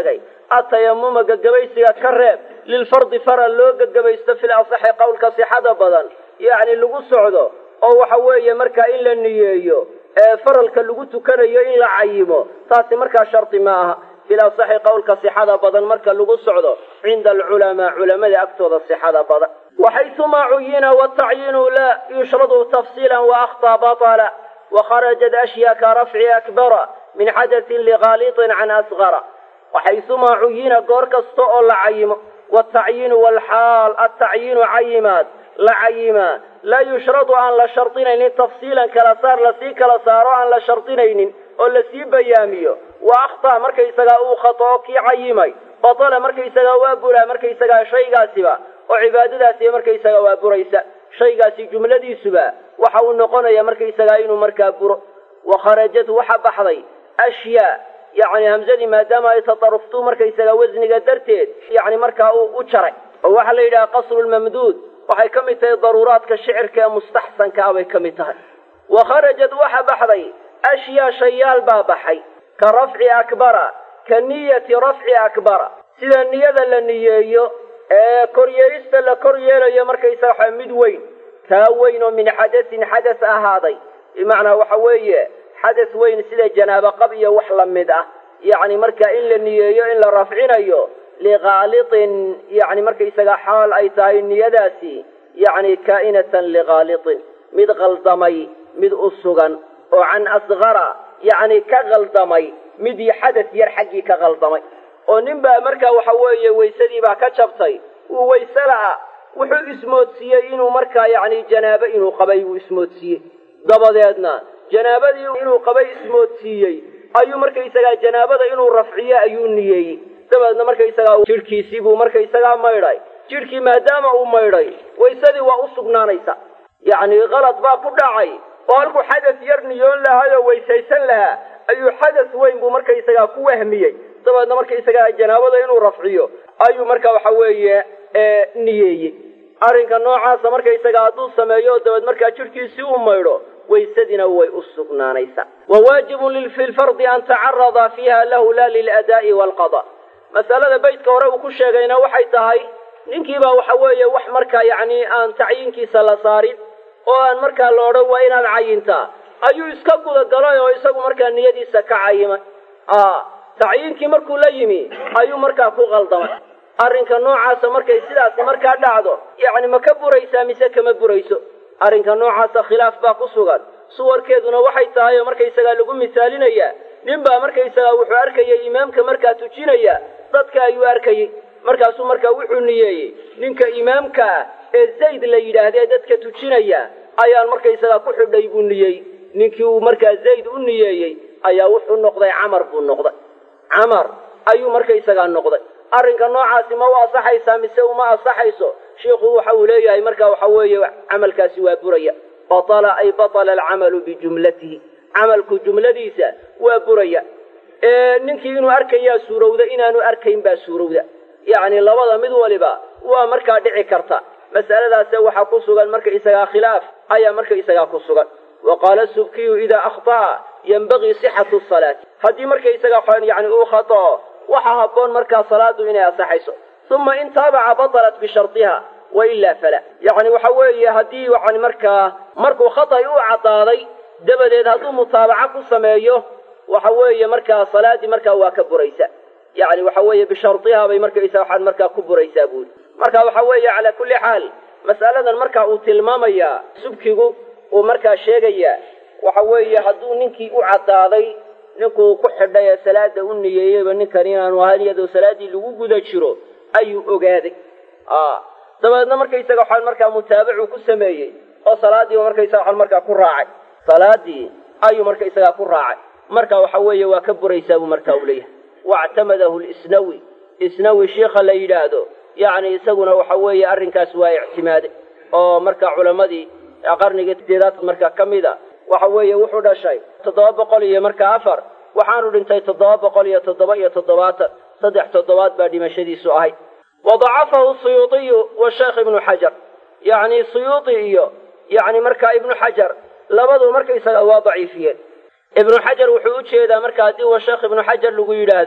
atayamuma gagabaysiga ka reeb lilfardi faral loo gagabaysto fil asaxi qowlka sixada badan yacni lagu socdo oo waxa weeye markaa in la niyeeyo ee faralka lagu tukanayo in la cayimo taasi markaa shardi ma aha fil asaxi qowlka sixada badan marka lagu socdo cinda alculamaa culamada agtooda sixada badan waxaysumaa cuyina watacyiinu laa yushradu tafsiila waaktaa batala wakharajat ashyaa ka rafci akbara min xadatin ligaalitin can asgara waxaysumaa cuyina goor kasta oo la cayimo watacyiinu walxaal atacyiinu cayimaad la cayimaa laa yushradu aan la shardinaynin tafsiilan kala saar lasii kala saaro aan la shardinaynin oo lasii bayaamiyo wa akhtaa markaysagaa uu khatoo kii cayimay batala markaysagaa waa buraa markaysagaa shaygaasiba oo cibaadadaasiba markaysagaa waa buraysa shaygaasi jumladiisuba waxa uu noqonaya markaysagaa inuu markaa buro wa kharajat waxa baxday ashyaa yacni hamsadii maadaama ay tataruftu markaysagaa wasniga darteed yacni markaa uu u jaray oo waxaa la yidhaha qasru lmamduud waxay ka mid tahay daruuraadka shicirka ee mustaxsanka ah bay ka mid tahay wa kharajat waxa baxday ashyaa shayaal baa baxay ka rafci akbara ka niyati rafci akbara sida niyada la niyeeyo ee koryeelista la kor yeelayo markaysaga waxa mid weyn kaa weyn oo min xadasin xadas ahaaday bimacnaa waxa weeye xadas weyn sida janaabo qab iyo wax la mid ah yacni marka in la niyeeyo in la rafcinayo ligaalitin yacni markaysaga xaal ay tahay niyadaasi yacni kaa'inatan ligaalitin mid qaldamay mid u sugan oo can asgara yacni ka qaldamay mid xadas yar xaggii ka qaldamay oo nin baa markaa waxa weeye waysadii baa ka jabtay uu wayse la'a wuxuu ismoodsiiyey inuu markaa yacni janaabo inuu qabay uu ismoodsiiyey dabadeedna janaabadii inuu qabay ismoodsiiyey ayuu markaysagaa janaabada inuu rafciyo ayuu niyeeyey dabeedna markaysagaa jidhkiisii buu markaysagaa maydhay jidhkii maadaama uu maydhay waysadii waa u sugnaanaysa yacni kalad baa ku dhacay oo halkuu xadas yar niyoon lahaayoo weysaysan lahaa ayuu xadas weyn buu markaysagaa ku wahmiyey dabeedna markaysagaa janaabada inuu rafciyo ayuu marka waxa weeye niyeeyey arrinka noocaasa markaysagaa hadduu sameeyo dabeed markaa jidhkiisii u maydho waysadina way u sugnaanaysaa wa waajibun fi lfardi an tacarada fiiha lahu la liladaa'i waalqada masalada beytka hore uu ku sheegayna waxay tahay ninkiibaa waxa weeye wax markaa yacni aan tacyiinkiisa la saarin oo aan markaa la odhan waa inaad cayintaa ayuu iska gudagalay oo isagu markaa niyadiisa ka cayimay tacyiinkii markuu la yimi ayuu markaa ku qaldamay arrinka noocaasa markay sidaasi markaa dhacdo yacni ma ka buraysaa mise kama burayso arrinka noocaasa khilaaf baa ku sugan suwarkeeduna waxay tahay oo markaysagaa lagu misaalinayaa nin baa markaysagaa wuxuu arkayay imaamka markaa tujinaya dadka ayuu arkayey markaasuu markaa wuxuu niyeeyey ninka imaamka ah ee zayd la yidhaahda ee dadka tujinaya ayaan markaysagaa ku xidhay buu niyeey ninkii uu markaa zayd u niyeeyey ayaa wuxuu noqday camar buu noqday camar ayuu markaysagaa noqday arrinka noocaasi ma u asaxaysaa mise uma asaxayso shiikhu waxa uu leeyahay marka waxa weeye camalkaasi waa buraya batala ay batala alcamalu bijumlatihi camalku jumladiisa waa buraya ninkii inuu arkayaa suurowda inaanu arkayn baa suurowda yacni labada mid waliba waa markaa dhici karta mas'aladaase waxaa ku sugan markaisagaa khilaaf ayaa markaisagaa ku sugan wa qaala subkiyu idaa akhta'a yenbagii sixatu salaati haddii markaisagaa yani uu khatao waxaa habboon markaa salaadu inay asaxayso uma in taabaca batalat bishardiha wa ilaa fala yacni waxa weeye haddii yani markaa markuu khatay u caddaaday dabadeed hadduu mutaabaco ku sameeyo waxa weeye markaa salaadii markaa waa ka buraysa yacni waxa weeye bishardiha bay markaysa waxaad markaa ku buraysaa buuri marka waxa weeye calaa kulli xaal mas'aladan markaa uu tilmaamayaa subkigu uu markaa sheegayaa waxa weeye hadduu ninkii u caddaaday ninkuu ku xidhay ee salaada u niyeeyeyba ninkan inaanu ahayn iyadoo salaaddii lagu guda jiro ayuu ogaaday dabeedna markaysaga waxaan markaa mutaabacuu ku sameeyey oo salaadiiba markaysaga waxaan markaa ku raacay salaadii ayuu markaysagaa ku raacay marka waxa weeye waa ka buraysaa buu markaa u leeyahay wactamadahu lisnawi isnawi shiikha la yidhaahdo yacni isaguna waxa weeye arrinkaas waa ictimaaday oo marka culammadii qarnigii sideedaad marka ka mida waxa weeye wuxuu dhashay toddoba boqol iyo markaa afar waxaanu dhintay toddoba boqol iyo toddoba iyo toddobaatan saddex toddobaad baa dhimashadiisu ahayd wadacafahu suyuudiyu washeekh ibnu xajar yacni suyuudi iyo yacni markaa ibnu xajar labadu markaysaga waa daciifiyeen ibnu xajar wuxuu u jeedaa marka haddii wa sheekh ibnu xajar lagu yidhaahdo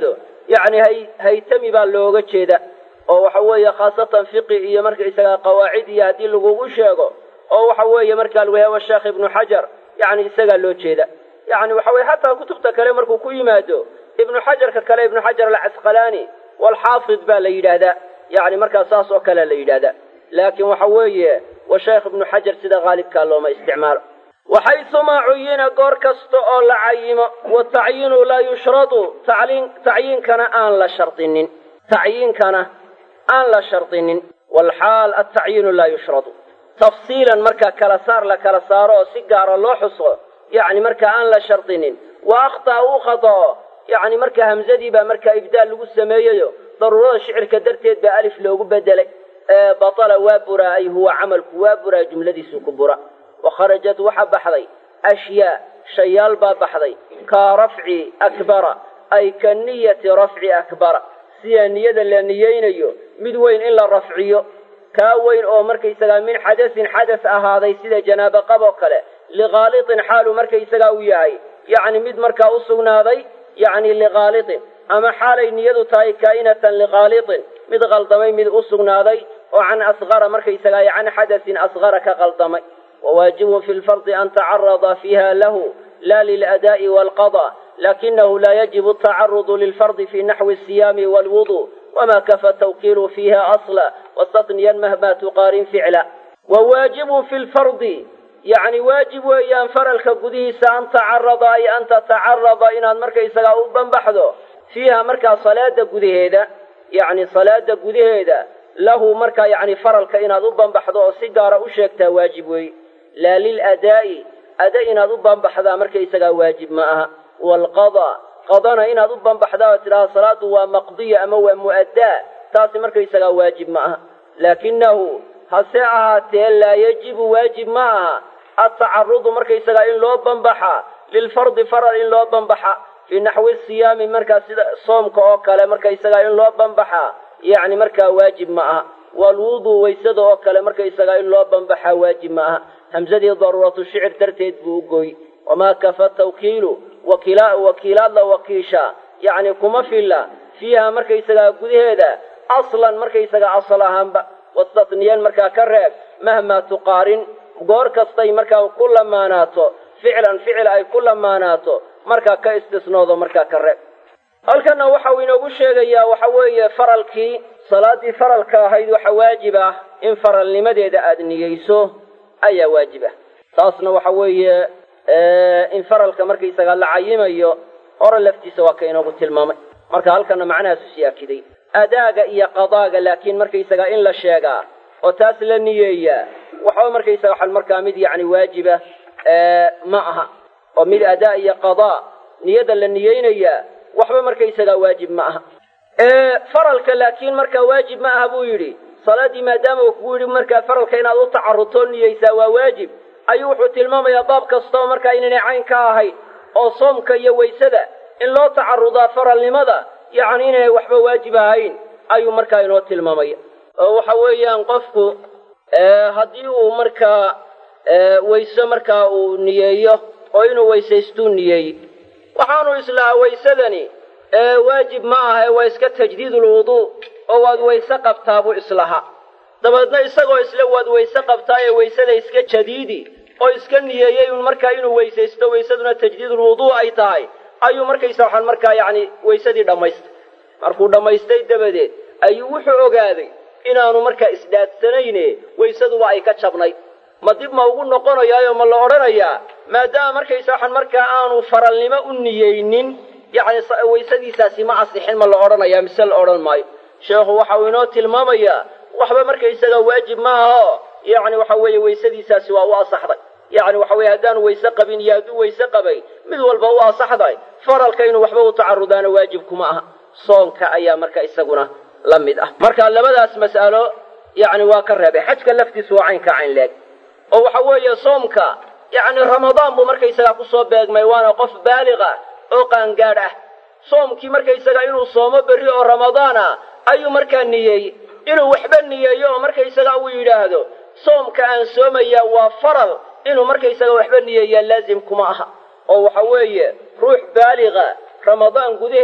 yacni hay haytami baa looga jeeda oo waxa weeye khaasatan fiqi iyo markaysagaa qawaacid iyo haddii lagugu sheego oo waxa weeye markaa lagu yahay washeekh ibnu xajar yacni isagaa loo jeeda yacni waxa weye hataa kutubta kale markuu ku yimaado ibnu xajarka kale ibnu xajar alcasqalaani walxaafid baa la yidhaahdaa yacni markaa saas oo kalea la yidhahdaa laakiin waxa weeye washeekh ibnu xajar sida haalibkaa looma isticmaalo waxaysumaa cuyina goor kasta oo la cayimo watacyiinu laa yushradu tacliin tacyiinkana aan la shardinin tacyiinkana aan la shardinin walxaal altacyiinu laa yushradu tafsiilan markaa kala saar la kala saaro oo si gaara loo xuso yacni markaa aan la shardinin wa akhtaa uu khadao yacni markaa hamzadii baa markaa ibdaal lagu sameeyeyo daruurada shicirka darteed baa alif loogu bedelay ee batala waa buraa ay huwa camalku waa buraa jumladiisu ku bura wa kharajat waxaa baxday ashyaa shayaal baa baxday kaa rafci akbara ay ka niyati rafci akbara sidaa niyada la niyeynayo mid weyn in la rafciyo kaa weyn oo markaysagaa min xadasin xadas ahaaday sida janaaba qab oo kale lighaalitin xaalu markaysagaa u yahay yacni mid markaa u sugnaaday yacni lighaalitin ama xaalay niyadu tahay kaa'inatan lighaalitin mid qaldamay mid u sugnaaday oo can asqara markaysagaa can xadasin asqara ka qaldamay wawaajibun fi lfardi an tacarada fiiha lahu la liladaa'i waalqada lakinahu la yajibu atacarudu lilfardi fi naxwi asiyaami waalwudu wama kafa tawkiilu fiiha asla wastatniyan mahma tuqaarin ficla wawaajibun fi lfardi yacni waajib weeyaan faralka gudihiisa an tacarada ay an tatacarada inaad markaysagaa u banbaxdo fiiha markaa salaada gudaheeda yacni salaada gudaheeda lahu markaa yacni faralka inaad u banbaxdo oo si gaara u sheegtaa waajib weeye laa liladaa'i ada inaad u banbaxdaa markaysagaa waajib ma aha waalqada qadana inaad u banbaxdaa oo tidhaha salaadu waa maqdiya ama waa mu'addaa taasi markaysagaa waajib ma aha laakinahu hase ahaatee laa yajibu waajib ma aha atacarudu markaysagaa in loo banbaxa lilfardi faral in loo banbaxa fii naxwi siyaami markaa sida soomka oo kale markaysagaa in loo banbaxa yacni markaa waajib ma aha waalwudu waysada oo kale markaysagaa in loo banbaxa waajib ma aha hamsadii daruuratu shicir darteed buu u gooy wamaa kafa tawkiilu wakiila wakiilaad la wakiisha yacni kuma filla fiiha markaysagaa gudaheeda aslan markaysagaa asal ahaanba wastatniyan markaa ka reeb mahmaa tuqaarin goor kastay markaa ku lamaanaato ficlan ficil ay ku lamaanaato markaa ka istisnoodo markaa ka reeb halkanna waxa uu inoogu sheegayaa waxa weeye faralkii salaaddii faralka ahayd waxa waajib ah in faralnimadeeda aada niyeyso ayaa waajib ah taasna waxa weeye in faralka markaysagaa la cayimayo hore laftiisa waa ka inoogu tilmaamay marka halkana macnahaasu sii akiday adaaga iyo qadaaga laakiin markaysagaa in la sheegaa oo taas la niyeeyaa waxba markaysaga waxaan markaa mid yacni waajiba ma aha oo mid adaa iyo qadaa niyada la niyeynayaa waxba markaysagaa waajib ma aha faralka laakiin markaa waajib ma aha buu yidhi salaaddii maadaama uu kugu yidhi markaa faralka inaad u tacarudtoo niyeysaa waa waajib ayuu wuxuu tilmaamayaa baab kastoo markaa inaynay cayn ka ahayn oo soomka iyo waysada in loo tacarudaa faralnimada yacni inaynay waxba waajib ahayn ayuu markaa inoo tilmaamaya oo waxa weeyaan qofku haddii uu markaa wayse markaa uu niyeeyo oo inuu weysaystuu niyeeyey waxaanu islahaa waysadani waajib ma aha waa iska tajdiidulwuduu oo waad wayse qabtaa buu islahaa dabeedna isagoo isle waad wayse qabtaa ee waysada iska jadiidi oo iska niyeeyey un markaa inuu weysaysto waysaduna tajdiidulwuduu ay tahay ayuu markaysa waxaan markaa yacni waysadii dhammaystay markuu dhammaystay dabadeed ayuu wuxuu ogaaday inaanu markaa isdhaadsanayne waysaduba ay ka jabnayd ma dib ma ugu noqonayaayo ma la odhanayaa maadaama markaysa waxaan markaa aanu faralnimo u niyeynin yacni waysadiisaasi ma asixin ma la odhanayaa mise la odhan maayo sheekhu waxa uu inoo tilmaamayaa waxba markaysaga waajib ma aho yacni waxa weeye waysadiisaasi waa u asaxday yacni waxa weye haddaanu wayse qabin iyo hadduu wayse qabay mid walba u asaxday faralka inuu waxba u tacarudaana waajibkuma aha soonka ayaa marka isaguna la mid ah marka labadaas mas'alo yacni waa ka reebay xajka laftiisu waa caynka cayn leeg oo waxa weeye soomka yacni ramadaan buu markaysagaa kusoo beegmay waana qof baaliq ah oo qaangaadh ah soomkii markaysaga inuu soomo berri oo ramadaan ah ayuu markaa niyeeyey inuu waxba niyeeyo oo markaysaga uu yidhaahdo soomka aan soomayaa waa faral inuu markaysaga waxba niyeeyaa laazim kuma aha oo waxa weeye ruux baaliqa ramadaan gudaheed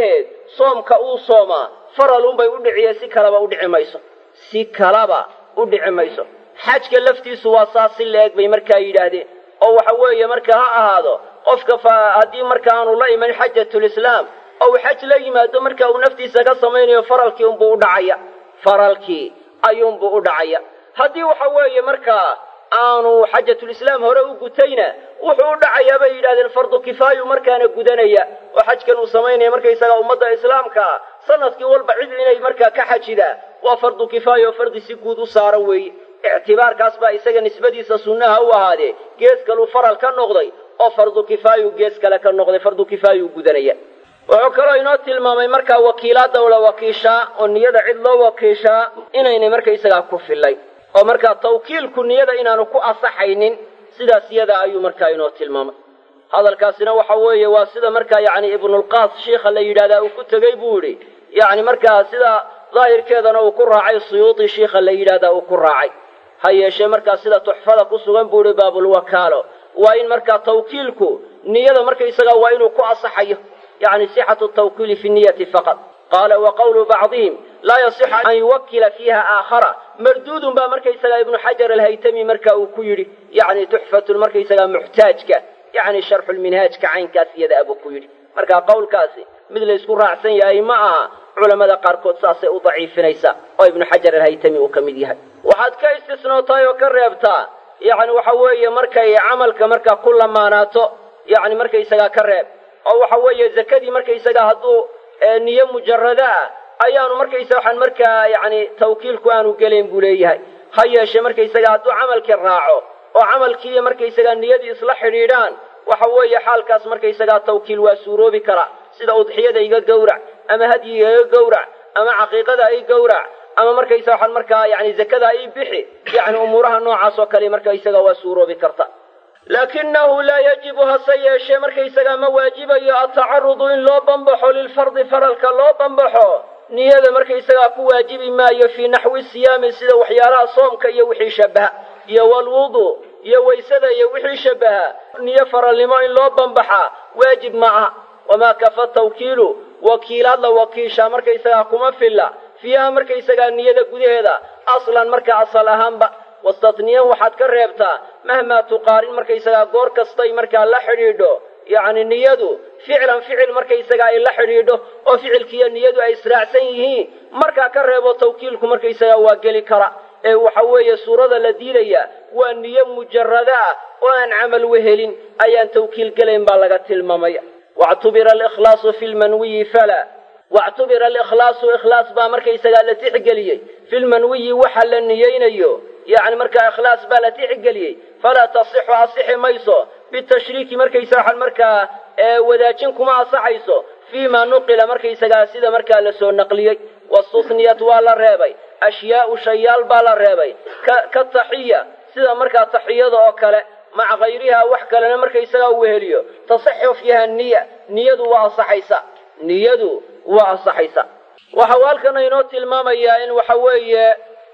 soomka uu soomaa faralunbay u dhiciye si kalaba u dhici mayso si kalaba u dhici mayso xajka laftiisu waa saas si la-eg bay markaa yidhaahdeen oo waxa weeye marka ha ahaado qofka haddii marka aanu la iman xajatulislaam oo uu xaj la yimaado marka uu naftiisa ka samaynayo faralkii unbuu u dhacaya faralkii ayuunbuu u dhacaya haddii waxa weeye markaa aanu xajatulislaam hore u gutayna wuxuu u dhacayaa bay yidhahdeen fardu kifaayu markaana gudanaya oo xajkan uu samaynaya markaysaga ummadda islaamka ah sanadkii walba cid inay markaa ka xajidaa waa fardu kifaaya oo fardi si guud u saaran weeye ictibaarkaas baa isaga nisbadiisa sunnaha u ahaadee gees kaluu faral ka noqday oo fardu kifaayu gees kale ka noqday fardu kifaayuu gudanaya wuxuu kaloo inoo tilmaamay markaa wakiilaadda la wakiishaa oo niyada cid loo wakiishaa inaynay markaysagaa ku fillay oo markaa tawkiilku niyada inaanu ku asaxaynin sidaas iyada ayuu markaa inoo tilmaamay hadalkaasina waxa weeye waa sida markaa yacni ibnulqaas shiikha la yidhahdaa uu ku tegey buu idhi yacni markaa sida daahirkeedana uu ku raacay suyuudi shiikha la yidhahdaa uu ku raacay ha yeeshee markaa sida tuxfada ku sugan buu idhi baabulwakaalo waa in markaa tawkiilku niyada markaysagaa waa inuu ku asaxayo yacni sixatu tawkiili fi niyati faqad qaala wa qawlu bacdihim laa yasixu an yuwakila fiiha aakhara marduudun baa markaysagaa ibnu xajar alhaytami marka uu ku yidhi yacni tuxfatun markaysagaa muxtaajka yacni sharxulminhaajka caynkaas iyada abuu ku yidhi marka qowlkaasi mid laysku raacsan yahay ma aha culammada qaarkood saasay u daciifinaysaa oo ibnu xajar alhaytami uu ka mid yahay waxaad ka istisnootahay oo ka reebtaa yacni waxa weeye markay camalka markaa ku lamaanaato yacni markaysagaa ka reeb oo waxa weeye zakadii markaysagaa hadduu niyo mujarada ah ayaanu markaysa waxaan markaa yacni tawkiilku aanu gelayn buu leeyahay ha yeeshee markaysagaa hadduu camalkii raaco oo camalkiiyo markaysagaa niyadii isla xidhiidhaan waxa weeye xaalkaas markaysagaa tawkiil waa suuroobi karaa sida udxiyada iga gowrac ama hadyiga iga gowrac ama caqiiqada i gowrac ama markaysa waxaan markaa yani zakada i bixi yacni umuuraha noocaas oo kale markaysaga waa suuroobi karta laakinahu laa yajibu hase yeeshee markaysagaa ma waajibayo atacarudu in loo bambaxo lilfardi faralka loo bambaxo niyada markaysagaa ku waajibi maayo fii naxwi siyaami sida waxyaalaha soomka iyo wixii shabaha iyo walwudu iyo waysada iyo wixii shabaha niyo faralnimo in loo bambaxaa waajib ma aha wamaa kafa tawkiilu wakiilaad la wakiishaa markaysagaa kuma filla fiiha markaysagaa niyada gudaheeda aslan marka asal ahaanba wastatniyan waxaad ka reebtaa mahmaa tuqaarin markaysagaa goor kastay markaa la xidhiidho yacni niyadu ficlan ficil markaysagaa ay la xidhiidho oo ficilkiiyo niyadu ay israacsan yihiin markaa ka reebo tawkiilku markaysagaa waa geli kara ee waxa weeye suurada la diidaya waa niyo mujarada ah oo aan camal wehelin ayaan tawkiil gelayn baa laga tilmaamaya wactubira alikhlaasu fi lmanwiyi fala wactubira alikhlaasu ikhlaas baa markaysagaa la tixgeliyey fi lmanwiyi waxa la niyeynayo yacni markaa ikhlaas baa la tixgeliyey falaa tasixu asixi mayso bitashriiki markaysa waxaan markaa wadaajin kuma asaxayso fii ma nuqila markaysagaa sida markaa lasoo naqliyey wastusniyat waa la reebay ashyaau shayaal baa la reebay ka taxiya sida markaa taxiyada oo kale maca kayrihaa wax kalena markaysagaa u weheliyo tasixu fiiha niya niyadu waa asaxaysa niyadu waa asaxaysa waxa uu halkan inoo tilmaamayaa in waxa weeye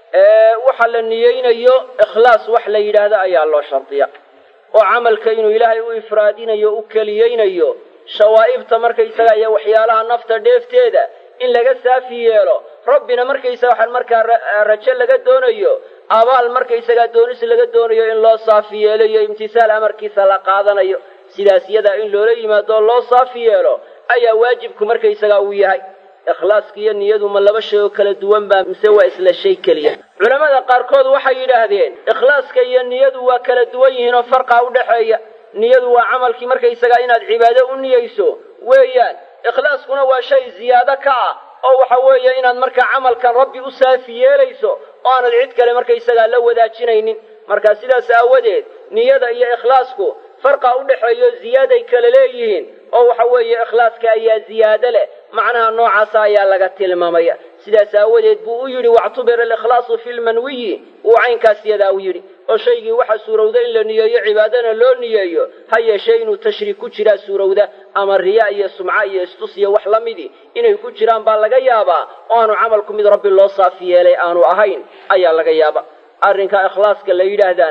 waxa la niyeynayo ikhlaas wax la yidhaahdo ayaa loo shardiya oo camalka inuu ilaahay u ifraadinayo u keliyeynayo shawaa'ibta markaysaga iyo waxyaalaha nafta dheefteeda in laga saafi yeelo rabbina markaysaga waxaan markaa rajo laga doonayo abaal markaysagaa doonis laga doonayo in loo saafi yeelo iyo imtisaal amarkiisa la qaadanayo sidaas iyadaa in loola yimaado oo loo saafi yeelo ayaa waajibku markaysagaa uu yahay ikhlaaska iyo niyadu ma laba shay oo kala duwan baa mise waa isla shay keliya culammada qaarkood waxay yidhaahdeen ikhlaaska iyo niyadu waa kala duwan yihiin oo farqaa u dhexeeya niyadu waa camalkii markaysagaa inaad cibaado u niyeyso weeyaan ikhlaaskuna waa shay ziyaado ka ah oo waxa weeye inaad markaa camalkan rabbi u saafi yeelayso oo aanad cid kale markaysagaa la wadaajinaynin marka sidaas aawadeed niyada iyo ikhlaasku farqa u dhexeeyo ziyaaday kala leeyihiin oo waxa weeye ikhlaaska ayaa ziyaado leh macnaha noocaasa ayaa laga tilmaamaya sidaas aawadeed buu u yidhi wactubira alikhlaasu fi lmanwiyi uu caynkaas yadaa u yidhi oo shaygii waxa suurowda in la niyeeyo cibaadana loo niyeeyo ha yeeshee inuu tashriik ku jiraa suurowda ama riya iyo sumca iyo istus iyo wax la midii inay ku jiraan baa laga yaabaa oo aanu camalku mid rabbi loo saafi yeelay aanu ahayn ayaa laga yaaba arrinka ikhlaaska la yidhaahdaana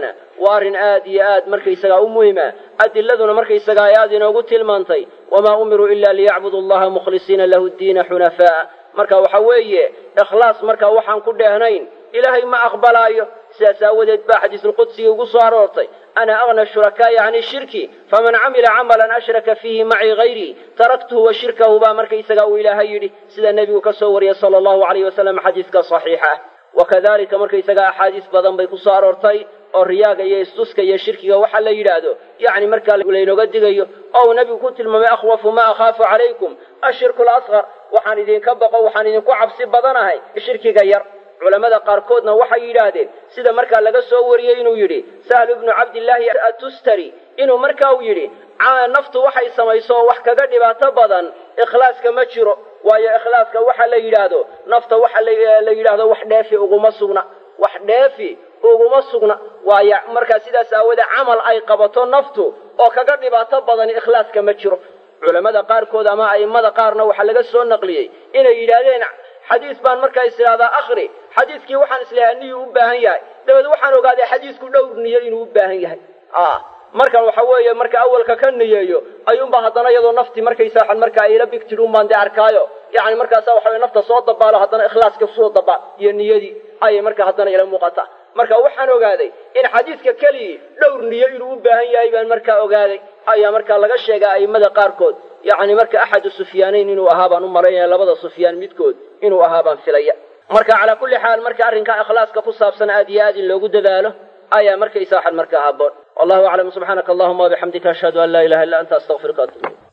waa arrin aad iyo aad markaysagaa u muhima adiladuna markaysagaa ay aad inoogu tilmaantay wamaa umiruu ila liyacbudu allaha mukhlisiina lahu ddiina xunafaa'a marka waxa weeye ikhlaas marka waxaan ku dheehnayn ilaahay ma aqbalaayo sidaas aawadeed baa xadiisulqudsiga ugu soo aroortay ana agna shurakaa'i cani shirki faman camila camalan ashraka fiihi macii hayrii taraktuhu wa shirkahu baa markaysagaa uu ilaahay yidhi sida nebigu ka soo wariyey sala allahu alayh wasalam xadiiska saxiixa ah wakadalika markaysagaa axaadiis badan bay ku soo aroortay oo riyaaga iyo istuska iyo shirkiga waxaa la yidhaahdo yacni markaa laynooga digayo oo uu nebigu ku tilmaamay akhwafu ma akhaafu calaykum ashirku lasqar waxaan idinka baqo waxaan idinku cabsi badanahay shirkiga yar culammada qaarkoodna waxay yidhaahdeen sida markaa laga soo wariyey inuu yidhi sahlu ibnu cabdillaahi atustari inuu markaa uu yidhi naftu waxay samayso oo wax kaga dhibaato badan ikhlaaska ma jiro waayo ikhlaaska waxa la yidhaahdo nafta waxa la yidhaahdo wax dheefi uguma sugna wax dheefi uguma sugna waayo markaa sidaas aawodee camal ay qabato naftu oo kaga dhibaato badan ikhlaaska ma jiro culammada qaarkood ama a'immada qaarna waxaa laga soo naqliyey inay yidhaahdeen xadiis baan markaa is idhahdaa akhri xadiiskii waxaan isleeyahay niyuu u baahan yahay dabeed waxaan ogaaday xadiisku dhowr niyo inuu u baahan yahay markan waxa weeye marka awalka ka niyeeyo ayuunba haddana iyadoo naftii markaysaa markaa ila bigtid unbaan dee arkaayo yani markaasa waxa nafta soo dabaalo haddana ikhlaaska soo dabaal iyo niyadii ayay marka haddana ila muuqataa marka waxaan ogaaday in xadiiska keligii dhowr niyo inuu u baahan yahay baan markaa ogaaday ayaa markaa laga sheegaa a'immada qaarkood yacni marka axadu sufyaanayn inuu ahaa baan u malaynaya labada sufyaan midkood inuu ahaa baan filaya marka calaa kulli xaal marka arrinkaa ikhlaaska ku saabsan aad iyo aad in loogu dadaalo ayaa markaysa waxan markaa habboon wallahu aclam subxaanaka allahuma wabixamdika ashhadu an laa ilaha illa anta astaqfiruka atub